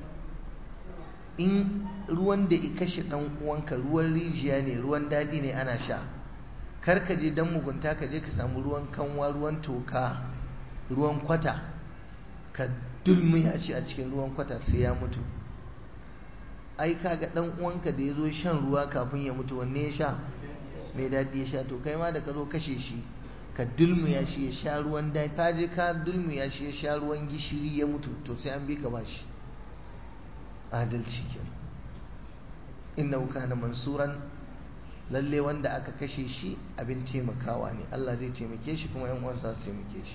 in ruwan da ya kashe dan uwanka ruwan rijiya ne ruwan daɗi ne ana sha kar ka je dan mugunta ka je ka samu ruwan kanwa ruwan toka ruwan kwata ka dulmuya shi a cikin ruwan kwata sai ya mutu ai kaga dan uwanka da ya zo shan ruwa kafin ya mutu wanne ya sha mai daɗi ya sha to kai ma da ka zo kashe shi ka dulmuya shi ya sha ruwan daɗi ta je ka dulmuya shi ya sha ruwan gishiri ya mutu to sai an bi ka bashi adalci kenan innahu kana mansuran lalle wanda aka kashe shi abin taimakawa ne Allah zai taimake shi kuma yan uwansa su taimake shi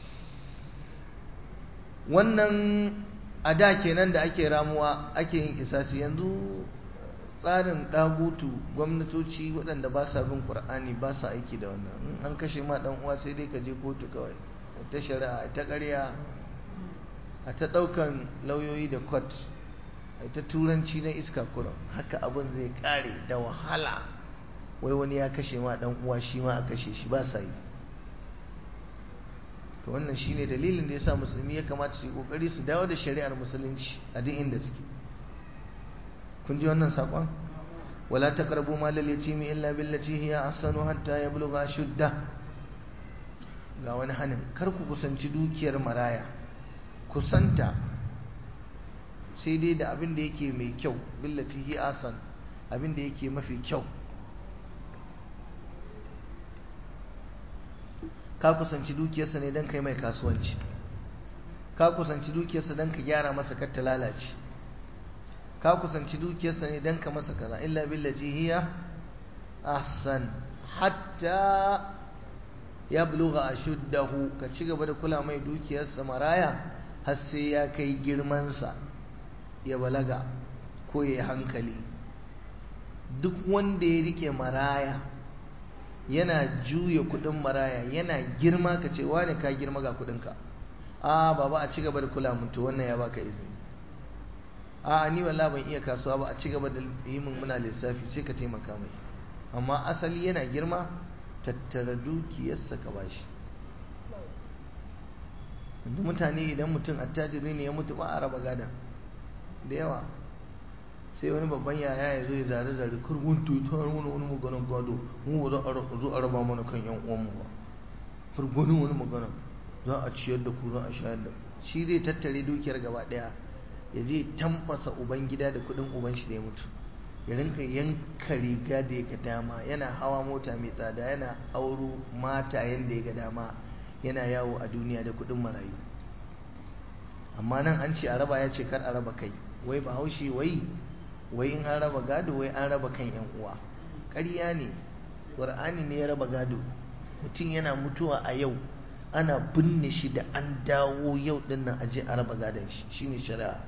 wannan a da kenan da ake ramuwa ake yin isasi yanzu tsarin ɗagutu gwamnatoci waɗanda ba sa bin ƙur'ani ba sa aiki da wannan in an kashe ma ɗan uwa sai dai ka je kotu kawai ta shari'a ta ƙarya a ta ɗaukan lauyoyi da kot a ta turanci na iska kuran haka abin zai ƙare da wahala wai wani ya kashe ma ɗan uwa shi ma a kashe shi ba sa yi to wannan shine dalilin da yasa musulmi ya kamata su yi kokari su dawo da shari'ar musulunci a duk inda suke kun ji wannan sakon wala taqrabu mal al-yatimi illa billati hiya ahsanu hatta yablugha shudda ga wani hanin kar ku kusanci dukiyar maraya kusanta sai dai da abin da yake mai kyau billati hiya ahsan abin da yake mafi kyau ka kusanci dukiyarsa ne don kai mai kasuwanci ka kusanci dukiyarsa don ka gyara masa kar ta lalace ka kusanci dukiyarsa ne don ka masa kaza illa billati hiya ahsan hatta ya buluga ashuddahu ka ci gaba da kula mai dukiyarsa maraya har sai ya kai girmansa ya balaga ko ya hankali duk wanda ya rike maraya yana juya kudin maraya yana girma ka ce wane ka girma ga kudinka a baba a ci gaba da kula mun to wannan ya baka izini a ni wallahi ban iya kasuwa ba a ci gaba da yi mun muna lissafi sai ka taimaka mai amma asali yana girma tattara dukiyarsa ka bashi yanzu mutane idan mutum attajiri ne ya mutu ba a raba gada da yawa sai wani babban yaya ya zo ya zare zare kurgun tutar wani wani maganin gado mu ba za a zo a raba mana kan yan uwanmu ba kurgunin wani magana za a ciyar da ku za a shayar da shi zai tattare dukiyar gaba daya ya je tambasa uban gida da kudin uban shi da ya mutu ya rinka yanka riga da ya ga dama yana hawa mota mai tsada yana auro mata yanda ya ga dama yana yawo a duniya da kudin marayu amma nan an ce a raba ya ce kar a raba kai wai bahaushe wai wai in an raba gado wai an raba kan yan uwa ƙarya ne ƙur'ani ne ya raba gado mutum yana mutuwa a yau ana binne shi da an dawo yau din nan aje a raba gadon shi shine shari'a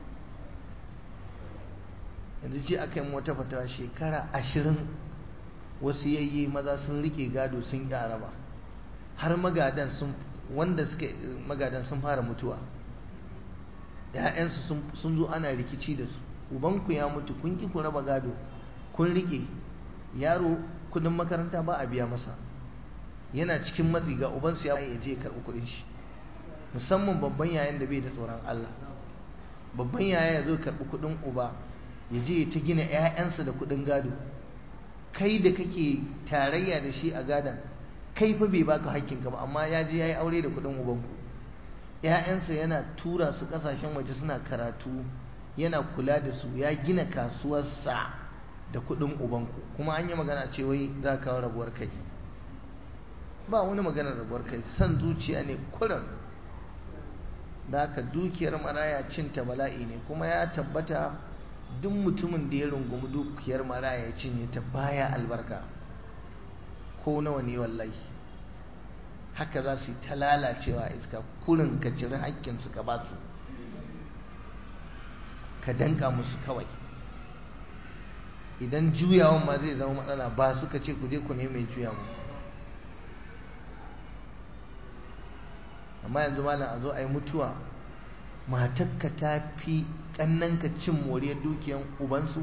yanzu ce aka yi wata fatawa shekara ashirin wasu yayye maza sun rike gado sun ƙi raba har magadan sun wanda suke magadan sun fara mutuwa ‘ya'yansu sun zo ana rikici da su ubanku ya mutu kun ƙi ku raba gado kun rike yaro kudin makaranta ba a biya masa yana cikin matsi ga ubansu ya ya je karɓi kuɗin shi musamman babban yayan da bai da tsoron Allah babban yaya ya zo karɓi kuɗin uba ya je ta gina 'ya'yansa da kuɗin gado kai da kake tarayya da shi a gadon kai fa bai baka hakkinka ba amma ya je ya yi aure da kuɗin ubanku 'ya'yansa yana tura su ƙasashen waje suna karatu yana kula da su ya gina kasuwarsa da kuɗin ubanku kuma an yi magana ce wai za ka kawo rabuwar kai ba wani maganar rabuwar kai san zuciya ne kuran da haka dukiyar maraya cinta bala'i ne kuma ya tabbata duk mutumin da ya rungumi dukiyar maraya ya cinye ta baya albarka ko nawa ne wallahi haka za su yi ta lalacewa iska kurin ka ciri haƙƙinsu ka ba su ka danka musu kawai idan juyawan ma zai zama matsala ba suka ce ku je ku ne mai juya mu amma yanzu malam a zo a yi mutuwa matakka ta fi ƙannanka cin moriyar dukiyan ubansu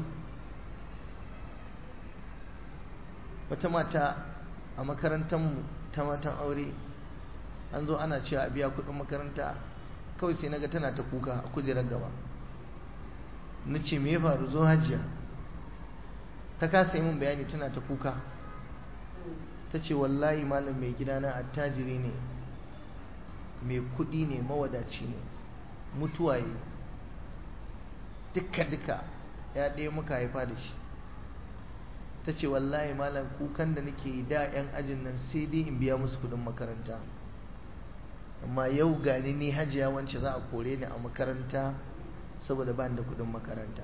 wata mata a makarantarmu ta matan aure an zo ana cewa a biya kuɗin makaranta kawai sai naga tana ta kuka a kujerar gaba na ce me ya faru zo hajiya ta kasa yi min bayani tana ta kuka ta ce wallahi malam mai gidana attajiri ne mai kuɗi ne mawadaci ne mutuwa yi duka-duka ya ɗaya muka haifa da shi ta ce wallahi malam kukan da nake yi da 'yan ajin nan sai dai in biya musu kuɗin makaranta amma yau gani ni hajiya wance za a kore ni a makaranta saboda ba da kuɗin makaranta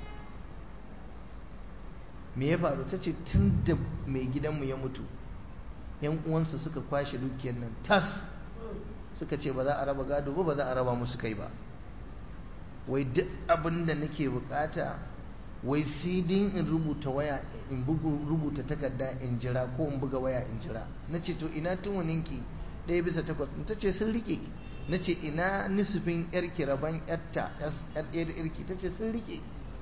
me ya faru ta ce tun da mai gidanmu ya mutu 'yan uwansa suka kwashe dukiyar nan tas suka ce ba za a raba gado ba ba za a raba musu kai ba wai duk abin da nake bukata wai sai dai in rubuta waya in rubuta takarda in jira ko in buga waya in jira na ce to ina tuwaninki ɗaya bisa takwas ta ce sun rike na ce ina nisufin yarki rabon yarta yar ɗaya da yarki ta ce sun rike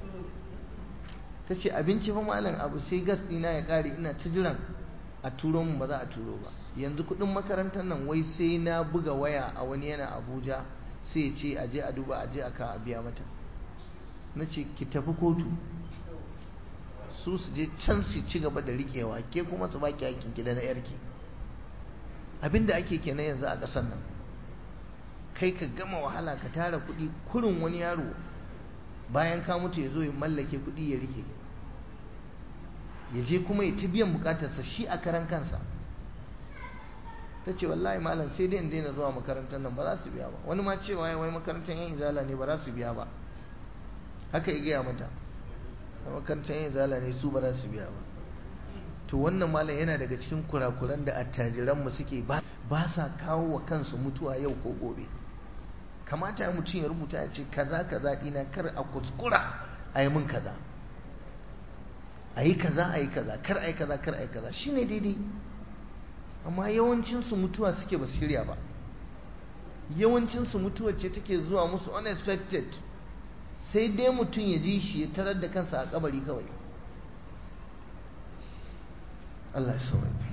ta ce abinci fa malam abu sai gas ɗina ya ƙare ina ta jiran a turo mu ba za a turo ba yanzu kuɗin makarantar nan wai sai na buga waya a wani yana abuja sai ce a je a duba a je a ka a biya mata na ce ki tafi kotu su su je can su ci gaba da riƙewa ke kuma su baki aikin ki da na yarki abinda ake kenan yanzu a ƙasar nan kai ka gama wahala ka tara kuɗi kurin wani yaro bayan ka mutu ya zo ya mallake kuɗi ya rike ya je kuma ya ta biyan bukatarsa shi a karan kansa ta ce wallahi malam sai dai in daina zuwa makarantar nan ba za su biya ba wani ma cewa ya wai makarantar yan izala ne ba za su biya ba haka ya gaya mata a makarantar yan izala ne su ba za su biya ba to wannan malam yana daga cikin kurakuran da attajiranmu suke ba sa kawo wa kansu mutuwa yau ko gobe kamata mutum ya rubuta ya ce kaza kaza dina kar a kuskura a yi min kaza a yi kaza a yi kaza kar a yi kaza kar a yi kaza shine daidai amma yawancinsu mutuwa suke ba shirya ba yawancinsu mutuwa ce take zuwa musu unexpected sai dai mutum ya ji shi ya tarar da kansa a kabari kawai Allah ya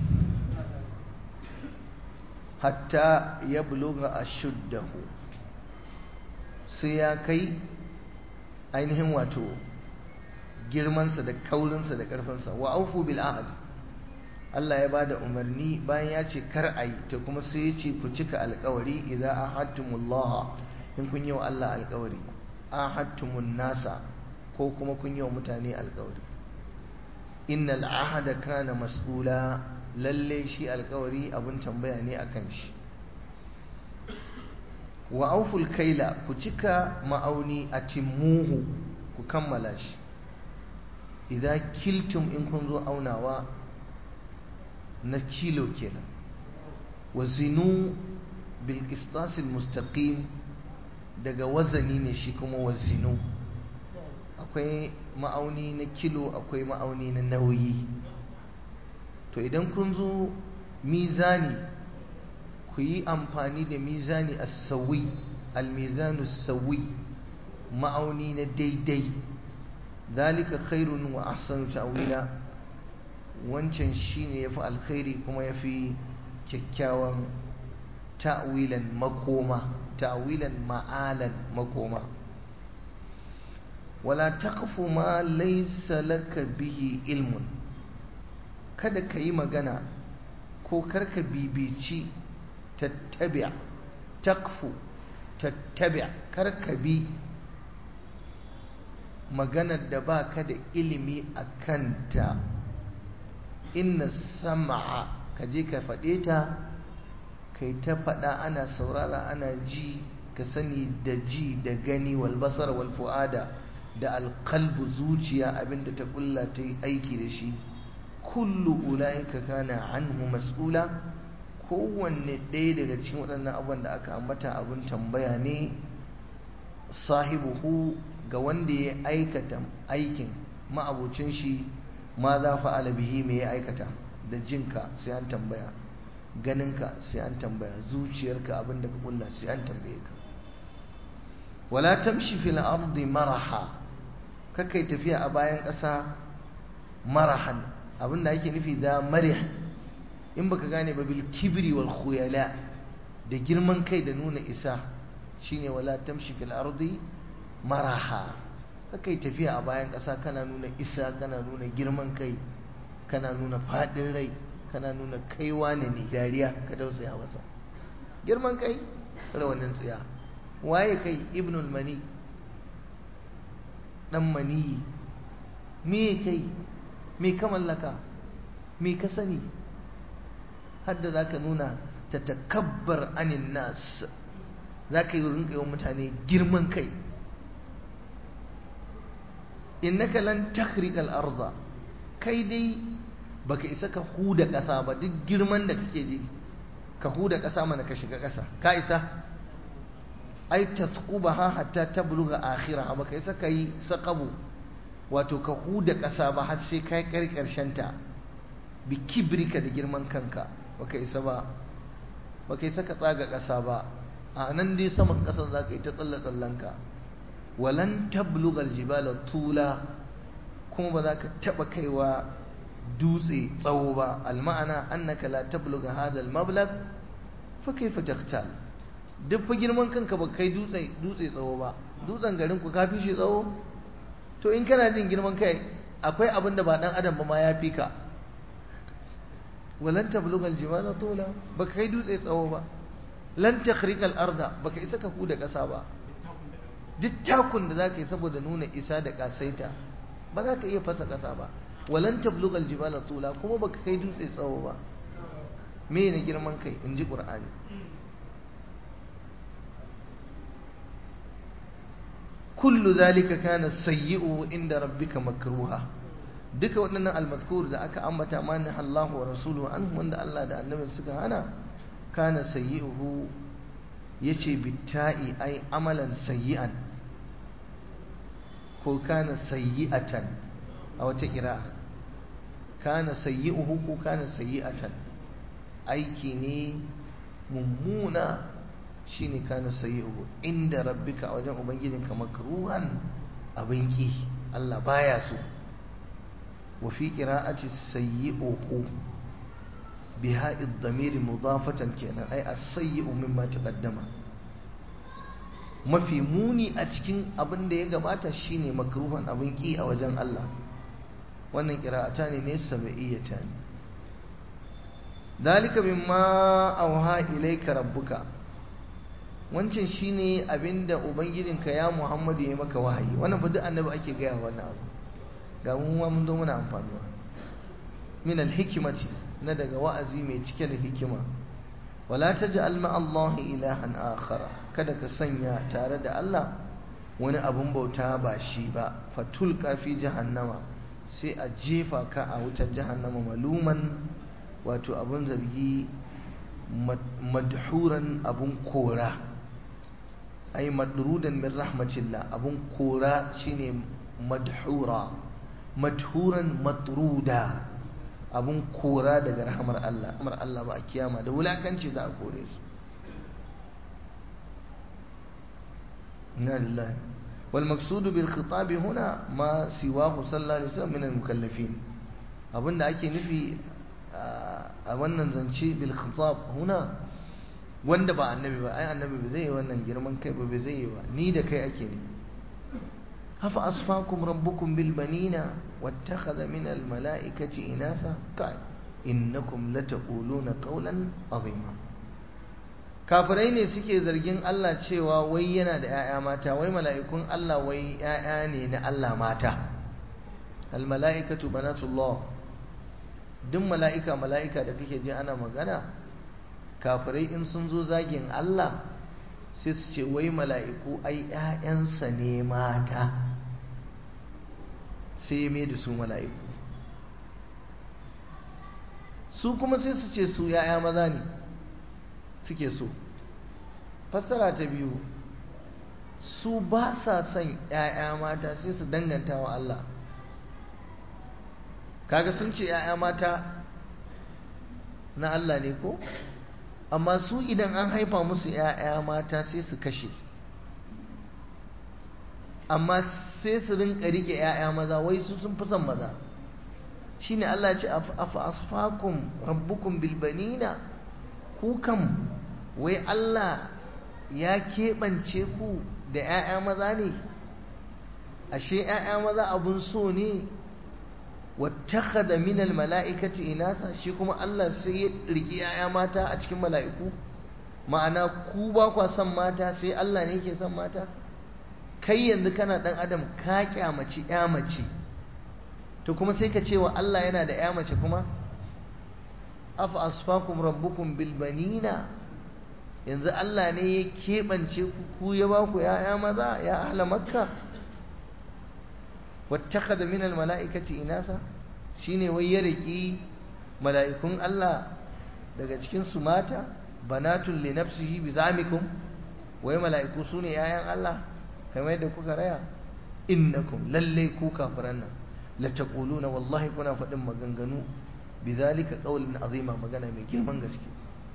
hatta ya buluga a shuddahu sai ya kai ainihin wato girmansa da kaurinsa da ƙarfinsa wa aufu bil ahad Allah ya bada umarni bayan ya ce kar a yi ta kuma sai ya ce ku cika alkawari idza ahadtumullah in kun yi wa Allah alkawari ahadtumun nasa ko kuma kun yi wa mutane alkawari innal ahada kana mas'ula lalle shi alkawari abun tambaya ne akan shi wa auful kaila ku cika ma'auni a timmuhu ku kammala shi idan kiltum in kun zo aunawa na kilo kenan wa zinu bil qistasil mustaqim daga wazani ne shi kuma wa zinu akwai ma'auni na kilo akwai ma'auni na nauyi to idan kun zo mizani ku yi amfani da mizani as-sawi al-mizanu sawi ma'auni na daidai zalika khairun wa ahsanu ta'wila wancan shine yafi alkhairi kuma yafi kyakkyawan ta'wilan makoma ta'wilan ma'alan makoma wala taqfu ma laysa laka bihi ilmun kada ka yi magana ko karka bibici tattabi' taqfu tattabi' karka bi maganar da ba ka da ilimi a kanta inna sama'a ka je ka faɗe ta kai ta faɗa ana saurara ana ji ka sani da ji da gani walbasar walfu'ada da alkalbu zuciya abinda ta kulla ta yi aiki da shi kullu ula'ika kana anhu mas'ula kowanne ɗaya daga cikin waɗannan abubuwan da aka ambata abin tambaya ne sahibuhu ga wanda ya aikata aikin ma'abucin shi ma za fa'ala bihi me ya aikata da jinka sai an tambaya ganinka sai an tambaya zuciyarka abinda ka kulla sai an tambaye ka wala tamshi fil ardi maraha kakai tafiya a bayan ƙasa marahan abinda ake nufi da marih in baka gane ba bil kibri wal khuyala da girman kai da nuna isa shine wala tamshi fil ardi maraha kakai tafiya a bayan ƙasa kana nuna isa kana nuna girman kai kana nuna faɗin rai kana nuna kaiwa ne ne dariya ka tausaya masa girman kai rawanin tsiya waye kai ibnul mani dan mani me kai me ka mallaka me ka sani hadda za ka nuna ta takabbar anin nas za ka yi rinka yawan mutane girman kai innaka lan takhriqal arda kai dai baka isa ka huda ƙasa ba duk girman da kake ji ka huda ƙasa mana ka shiga ƙasa ka isa ai tasqubaha hatta tabluga akhirah baka isa kai saqabu wato ka huda ƙasa ba har sai kai ƙarshen ta bi kibrika da girman kanka baka isa ba baka isa ka tsaga ƙasa ba a nan dai saman ƙasan za ka yi ta tsalle tsallanka walan tablugal jibala tula kuma ba za ka taɓa kaiwa dutse tsawo ba alma'ana annaka la tabluga hadha almablag fa kayfa taqtal duk fa girman kanka ba kai dutse dutse tsawo ba dutsen garin ku kafi shi tsawo to in kana jin girman kai akwai abin da ba dan adam ba ma ya fi ka walan tabluga aljibala tula ba kai dutse tsawo ba lan takhriqa al-arda baka isa ka huda kasa ba duk takun da zaka yi saboda nuna isa da kasaita ba za ka iya fasa kasa ba walan tabluga aljibala tula kuma baka kai dutse tsawo ba me ne girman kai in ji qur'ani kullu zalika kana sayyi'u inda rabbika makruha duka waɗannan almazkur da aka ambata mani Allahu wa rasuluhu an wanda Allah da annabin suka hana kana sayyi'uhu yace bitta'i ai amalan sayyi'an ko kana sayyi'atan a wata kira kana sayyi'uhu ko kana sayyi'atan aiki ne mummuna shine kana sayyi'uhu inda rabbika a wajen ubangijinka makruhan abin ki Allah baya so wa fi qira'ati sayyi'uhu biha ad-damir mudafatan kenan ai as-sayyi'u mimma taqaddama mafi muni a cikin abin da ya gabata shine makruhan abin ki a wajen Allah wannan qira'ata ne ne sab'iyata ne dalika mimma auha ilayka rabbuka wancan shine abinda ubangijinka ya Muhammadu ya maka wahayi wannan fa duk annabi ake gaya wannan abu ga mu ma mun zo muna amfanuwa min al-hikmati na daga wa'azi mai cike da hikima wala taj'al ma Allah ilahan akhara kada ka sanya tare da Allah wani abun bauta ba shi ba fatul kafi jahannama sai a jefa ka a wutar jahannama maluman wato abun zargi madhuran abun kora ai madrudan min rahmatillah abun kora shine madhura madhuran matruda abun kora daga rahmar Allah rahmar Allah ba a kiyama da wulakanci za a kore su inna lillahi wal maqsudu bil khitab huna ma siwahu sallallahu alaihi wasallam min al mukallafin abinda ake nufi a wannan zance bil khitab huna wanda ba annabi ba ai annabi ba zai yi wannan girman kai ba zai yi ba ni da kai ake ne hafa asfakum rabbukum bil banina wattakhadha min al malaikati inatha kai innakum lataquluna qawlan azima kafirai ne suke zargin Allah cewa wai yana da 'ya'ya mata wai mala'ikun Allah wai 'ya'ya ne na Allah mata al mala'ikatu banatullah duk mala'ika mala'ika da kake ji ana magana kafirai in sun zo zagin Allah sai su ce wai mala'iku ai ‘ya'yansa ne mata sai ya mai da su mala'iku su kuma sai su ce su ‘ya'ya maza ne suke so fassara ta biyu su ba sa son ‘ya'ya mata sai su danganta wa Allah kaga sun ce ‘ya'ya mata na Allah ne ko? amma su idan an haifa musu ‘ya'ya mata sai su kashe amma sai su rinka rike ‘ya'ya maza wai su sun fi son maza shi ne Allah ce afa asfakum rabbukum bilbanina ku kam wai Allah ya keɓance ku da ‘ya'ya maza ne ashe ‘ya'ya maza abun so ne wattakhadha min almala'ikati inatha shi kuma Allah sai ya riki yaya mata a cikin mala'iku ma'ana ku ba kwa son mata sai Allah ne yake son mata kai yanzu kana dan adam ka kyamaci ya mace to kuma sai ka ce wa Allah yana da ya mace kuma afa asfakum rabbukum bil banina yanzu Allah ne ya keɓance ku ku ya ba ku ya'ya maza ya ahla makka wattakhadha min almalaikati inatha shine wai ya riki mala'ikun Allah daga cikin su mata banatun li nafsihi bi zamikum wai mala'iku sune yayan Allah kamar yadda kuka raya innakum lalle ku kafiran nan la taquluna wallahi kuna faɗin maganganu bidhalika qawlin azima magana mai girman gaske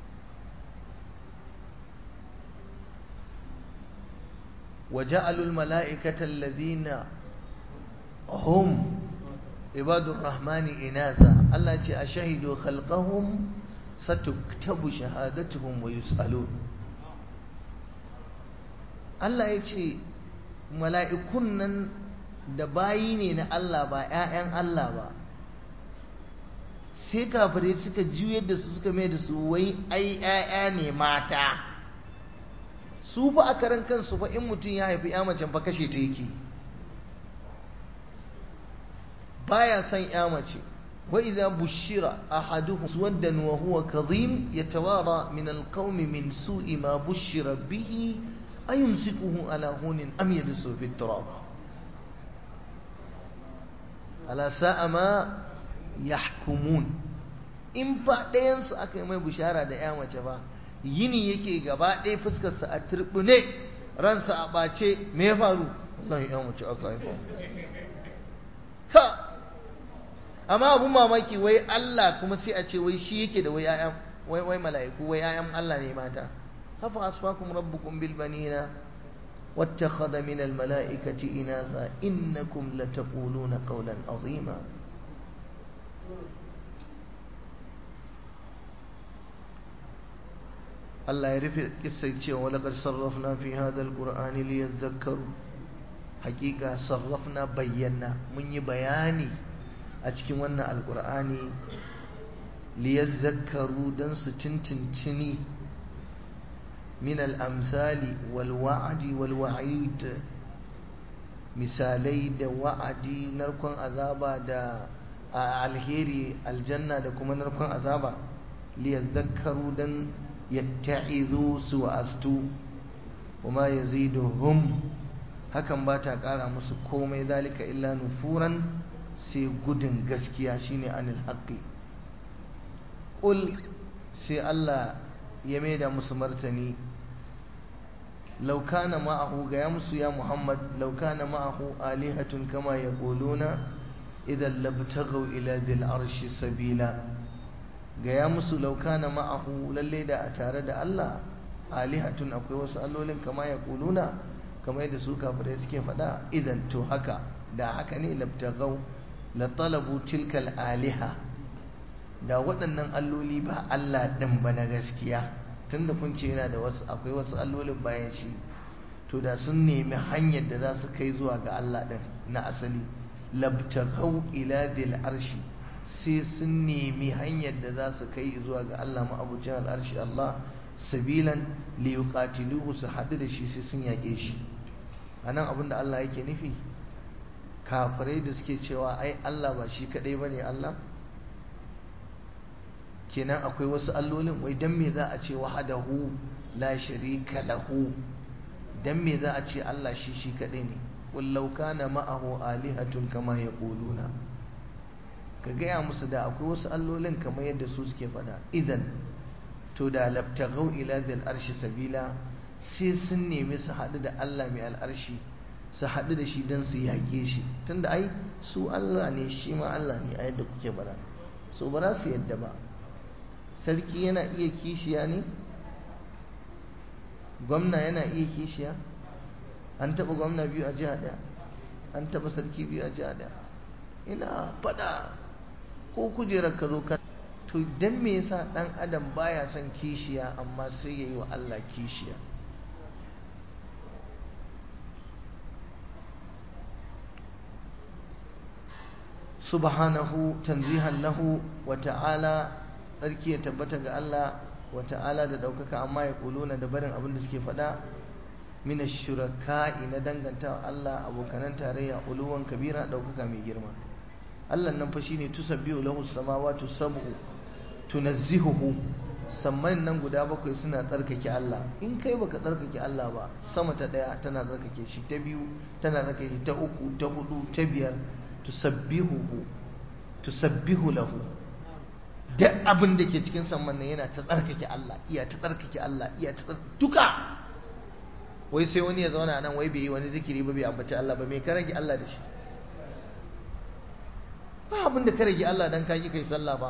وجعلوا الملائكة الذين هم عباد الرحمن إناثا الله يقول أشهدوا خلقهم ستكتب شهادتهم ويسألون Allah ya ce mala'ikun nan da bayi ne na Allah ba ‘ya'yan Allah ba sai kafirai suka juyar da su suka mai da su wai ai ‘ya'ya ne mata su fa a karan kansu fa in mutum ya haifi ‘ya macen fa kashe ta yake baya son ya mace wa idza bushira ahaduhum suwaddan wa huwa kadhim yatawara min alqawmi min su'i ma bushira bihi ayumsikuhu ala hunin am yadsu fi turab ala sa'a ma yahkumun in fa ɗayan su aka yi mai bushara da ya mace ba yini yake gaba ɗaya fuskarsa a turbune ransa a ɓace me ya faru wallahi ya mace aka haifa ha amma abun mamaki wai Allah kuma sai a ce wai shi yake da wai ayan wai wai mala'iku wai ayan Allah ne mata hafa asfakum rabbukum bil banina wattakhadha min al mala'ikati inatha innakum lataquluna qawlan azima Allah ya rufe kissar cewa walaqad sarrafna fi hadha al qur'ani liyadhakkaru haqiqa sarrafna bayyana mun yi bayani a cikin wannan alkur'ani liyazzakaru don su tintintini min al'amsali walwa'adi walwa'id misalai da wa'adi narkon azaba da alheri aljanna da kuma narkon azaba liyazzakaru don yatta'izu su wa'astu وما يزيدهم hakan ba ta ƙara musu komai zalika illa nufuran sai gudun gaskiya shine anil haqqi qul sai Allah ya maida musu martani law kana ma'ahu ga ya musu ya Muhammad law kana ma'ahu alihatun kama yaquluna idan labtaghaw ila dhil arshi sabila ga ya musu law kana ma'ahu lalle da a tare da Allah alihatun akwai wasu allolin kama yaquluna kamar yadda su kafirai suke faɗa idan to haka da haka ne labtaghaw la talabu tilkal aliha da waɗannan alloli ba Allah ɗin ba na gaskiya tunda kun ce yana da wasu akwai wasu allolin bayan shi to da sun nemi hanyar da za su kai zuwa ga Allah ɗin na asali labtaghaw ila dil arshi sai sun nemi hanyar da za su kai zuwa ga Allah ma'abucin al'arshi Allah sabilan li yuqatiluhu su haɗu da shi sai sun yaƙe shi anan abinda Allah yake nufi kafirai da suke cewa ai Allah ba shi kadai bane Allah kenan akwai wasu allolin wai dan me za a ce wahadahu la sharika lahu dan me za a ce Allah shi shi kadai ne qul law kana ma'ahu alihatun kama yaquluna ka gaya musu da akwai wasu allolin kamar yadda su suke faɗa idan to da labtagau ila dhil arshi sabila sai sun nemi su haɗu da Allah mai al'arshi su haɗu da shi don su yaƙe shi tunda ai su Allah ne shi ma Allah ne a yadda kuke bara so ba za su yadda ba sarki yana iya kishiya ne gwamna yana iya kishiya an taɓa gwamna biyu a jiha ɗaya an taɓa sarki biyu a jiha ɗaya ina faɗa ko kujerar ka zo ka to dan me yasa ɗan adam baya son kishiya amma sai ya yi wa Allah kishiya subhanahu tanzihan lahu wa ta'ala tsarki ya tabbata ga Allah wa ta'ala da ɗaukaka amma ya kuluna da barin abin da suke faɗa mina shuraka'i na danganta Allah abokanan tarayya uluwan kabira ɗaukaka mai girma Allah nan fa shine tusabbihu lahu samawati sab'u tunazzihuhu samman nan guda bakwai suna tsarkake Allah in kai baka tsarkake Allah ba sama ta daya tana tsarkake shi ta biyu tana tsarkake shi ta uku ta hudu ta biyar tusabbihuhu tusabbihu lahu duk abin da ke cikin samman nan yana ta tsarkake Allah iya ta tsarkake Allah iya ta duka wai sai wani ya zauna nan wai bai yi wani zikiri ba bai ambaci Allah ba me ka rage Allah da shi ba abin da ka rage Allah dan ka yi kai sallah ba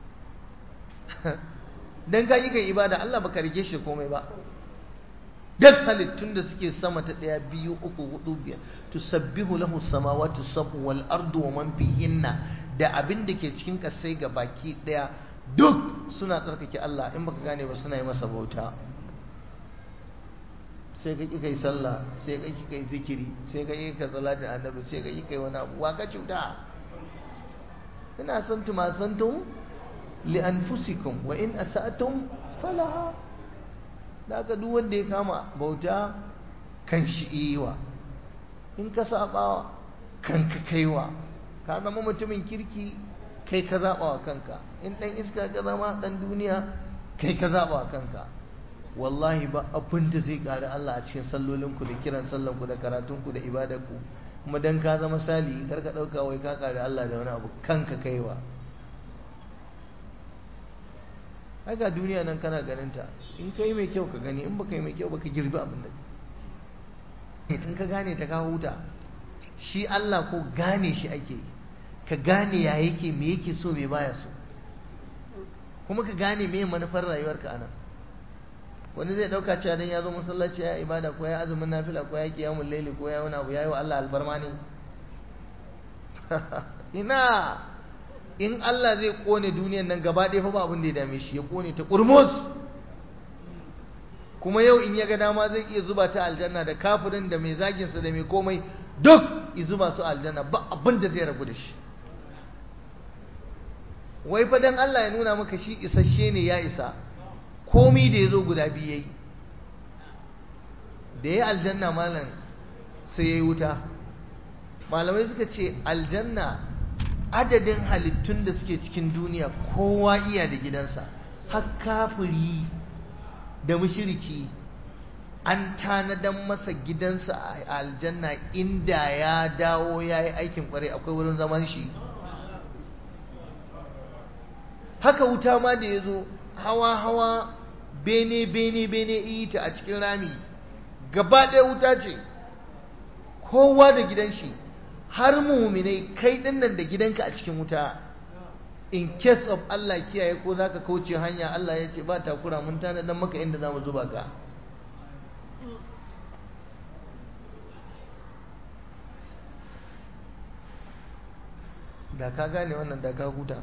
dan ka yi kai ibada Allah baka rage shi komai ba duk halittun da suke sama ta ɗaya biyu uku hudu biyar tusabbihu lahu samawati sab'u wal ardu wa man fihinna da abin da ke cikin kasai ga baki ɗaya duk suna tsarkake Allah in baka gane ba suna yi masa bauta sai ka kai sallah sai ka kai zikiri sai ka yi ka salatin annabi sai ka yi kai wani abu wa ka cuta ina son tuma santum li anfusikum wa in asatum falaha da aka duk wanda ya kama bauta kan shi iwa in ka sabawa kan ka kaiwa ka zama mutumin kirki kai ka zaba wa kanka in dan iska ka zama dan duniya kai ka zaba wa kanka wallahi ba abin da zai ƙari Allah a cikin sallolinku da kiran sallanku da karatunku da ibadarku kuma dan ka zama sali kar ka ɗauka wai ka ƙari Allah da wani abu kanka kaiwa haka duniya nan kana ganin ta in ka yi mai kyau ka gani in baka yi mai kyau baka girbi abin da in ka gane ta ka huta shi Allah ko gane shi ake ka gane ya yake me yake so me baya so kuma ka gane me manufar rayuwarka anan wani zai dauka cewa dan ya zo masallaci ya ibada ko ya azumin nafila ko ya kiyamul laili ko ya wani abu yayi wa Allah albarma ne ina in Allah zai kone duniyan nan gaba ɗaya fa ba abin da ya dame shi ya kone ta kurmus kuma yau in ya ga dama zai iya zuba ta aljanna da kafirin da mai zagin sa da mai komai duk ya zuba su aljanna ba abin da zai rabu da shi wai fa dan Allah ya nuna maka shi isasshe ne ya isa komi da ya zo guda biyu ya yi da ya aljanna malam sai ya yi wuta malamai suka ce aljanna adadin halittun da suke cikin duniya kowa iya da gidansa har kafiri da mushiriki an tanadan masa gidansa a aljanna inda ya dawo ya yi aikin kwarai akwai wurin zaman shi haka wuta ma da ya zo hawa-hawa bene-bene-bene ita a cikin rami gaba ɗaya wuta ce kowa da gidan shi har muminai kai ɗinnan da gidanka a cikin wuta in case of Allah kiyaye ko za ka kauce hanya Allah ya ce ba takura mun tanadan maka inda za mu zuba ka da ka gane wannan da ka huta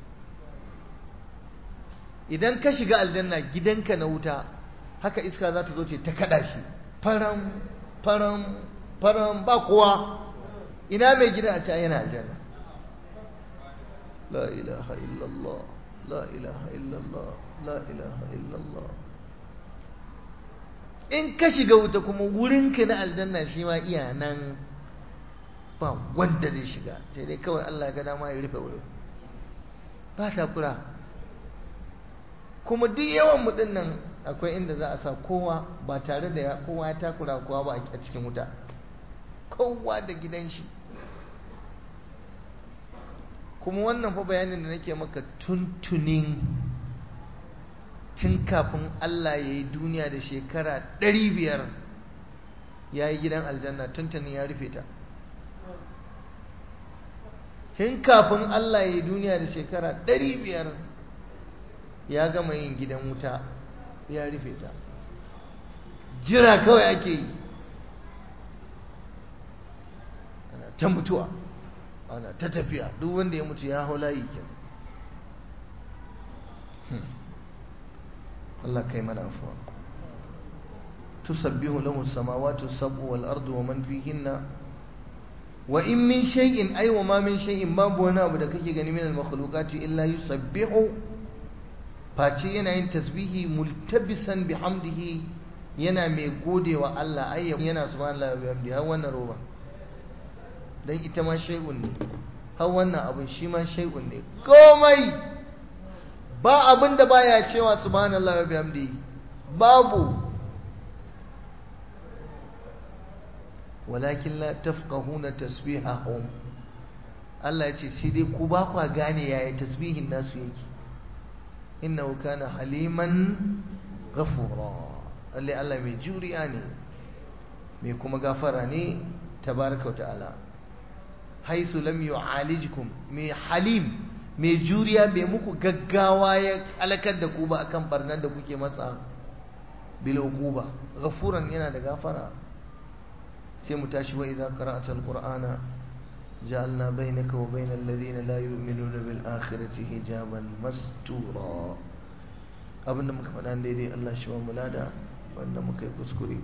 idan ka shiga aljanna gidanka na wuta haka iska za ta zo ce ta kada shi faram faram faram ba kowa ina mai gida a can yana aljanna la ilaha illallah la ilaha illallah la ilaha illallah in ka shiga wuta kuma wurinka na aljanna shi ma iya nan ba wanda zai shiga sai dai kawai Allah ga dama ya rufe wurin ba takura kuma duk yawan mu nan akwai inda za a sa kowa ba tare da kowa ya takura kowa ba a cikin wuta kowa da gidan shi kuma wannan fa bayanin da nake maka tuntunin tun kafin Allah ya yi duniya da shekara ɗari biyar ya yi gidan aljanna tuntunin ya rufe ta tun kafin Allah ya yi duniya da shekara ɗari biyar ya gama yin gidan wuta ya rufe ta jira kawai ake yi ana ta mutuwa ana ta tafiya duk wanda ya mutu ya hau layi kin Allah kai mana afuwa tusabbihu lahu samawati sab'u wal ardu wa man fihinna wa in min shay'in ay wa ma min shay'in babu wani abu da kake gani min al makhluqati illa yusabbihu face yana yin tasbihi multabisan bihamdihi yana mai godewa Allah ayya yana subhanallahi wa bihamdihi har wannan roba dan ita ma shay'un ne har wannan abin shi ma shay'un ne komai ba abin da baya cewa subhanallahi wa bihamdihi babu walakin la tafqahuna tasbihahum Allah ya ce sai dai ku ba kwa gane yaya tasbihin nasu yake innahu kana haliman ghafura lalle Allah mai juriya ne mai kuma gafara ne tabaraka ta'ala haisu lam yu'alijkum mai halim mai juriya bai muku gaggawa ya alakar da ku ba akan barnan da kuke masa bil uquba ghafuran yana da gafara sai mu tashi wa idza qara'ta alqur'ana ja'alna bainaka wa bainal ladina la yu'minuna bil akhirati hijaban mastura abinda muka faɗa daidai Allah shi wa mulada wanda muka yi kuskure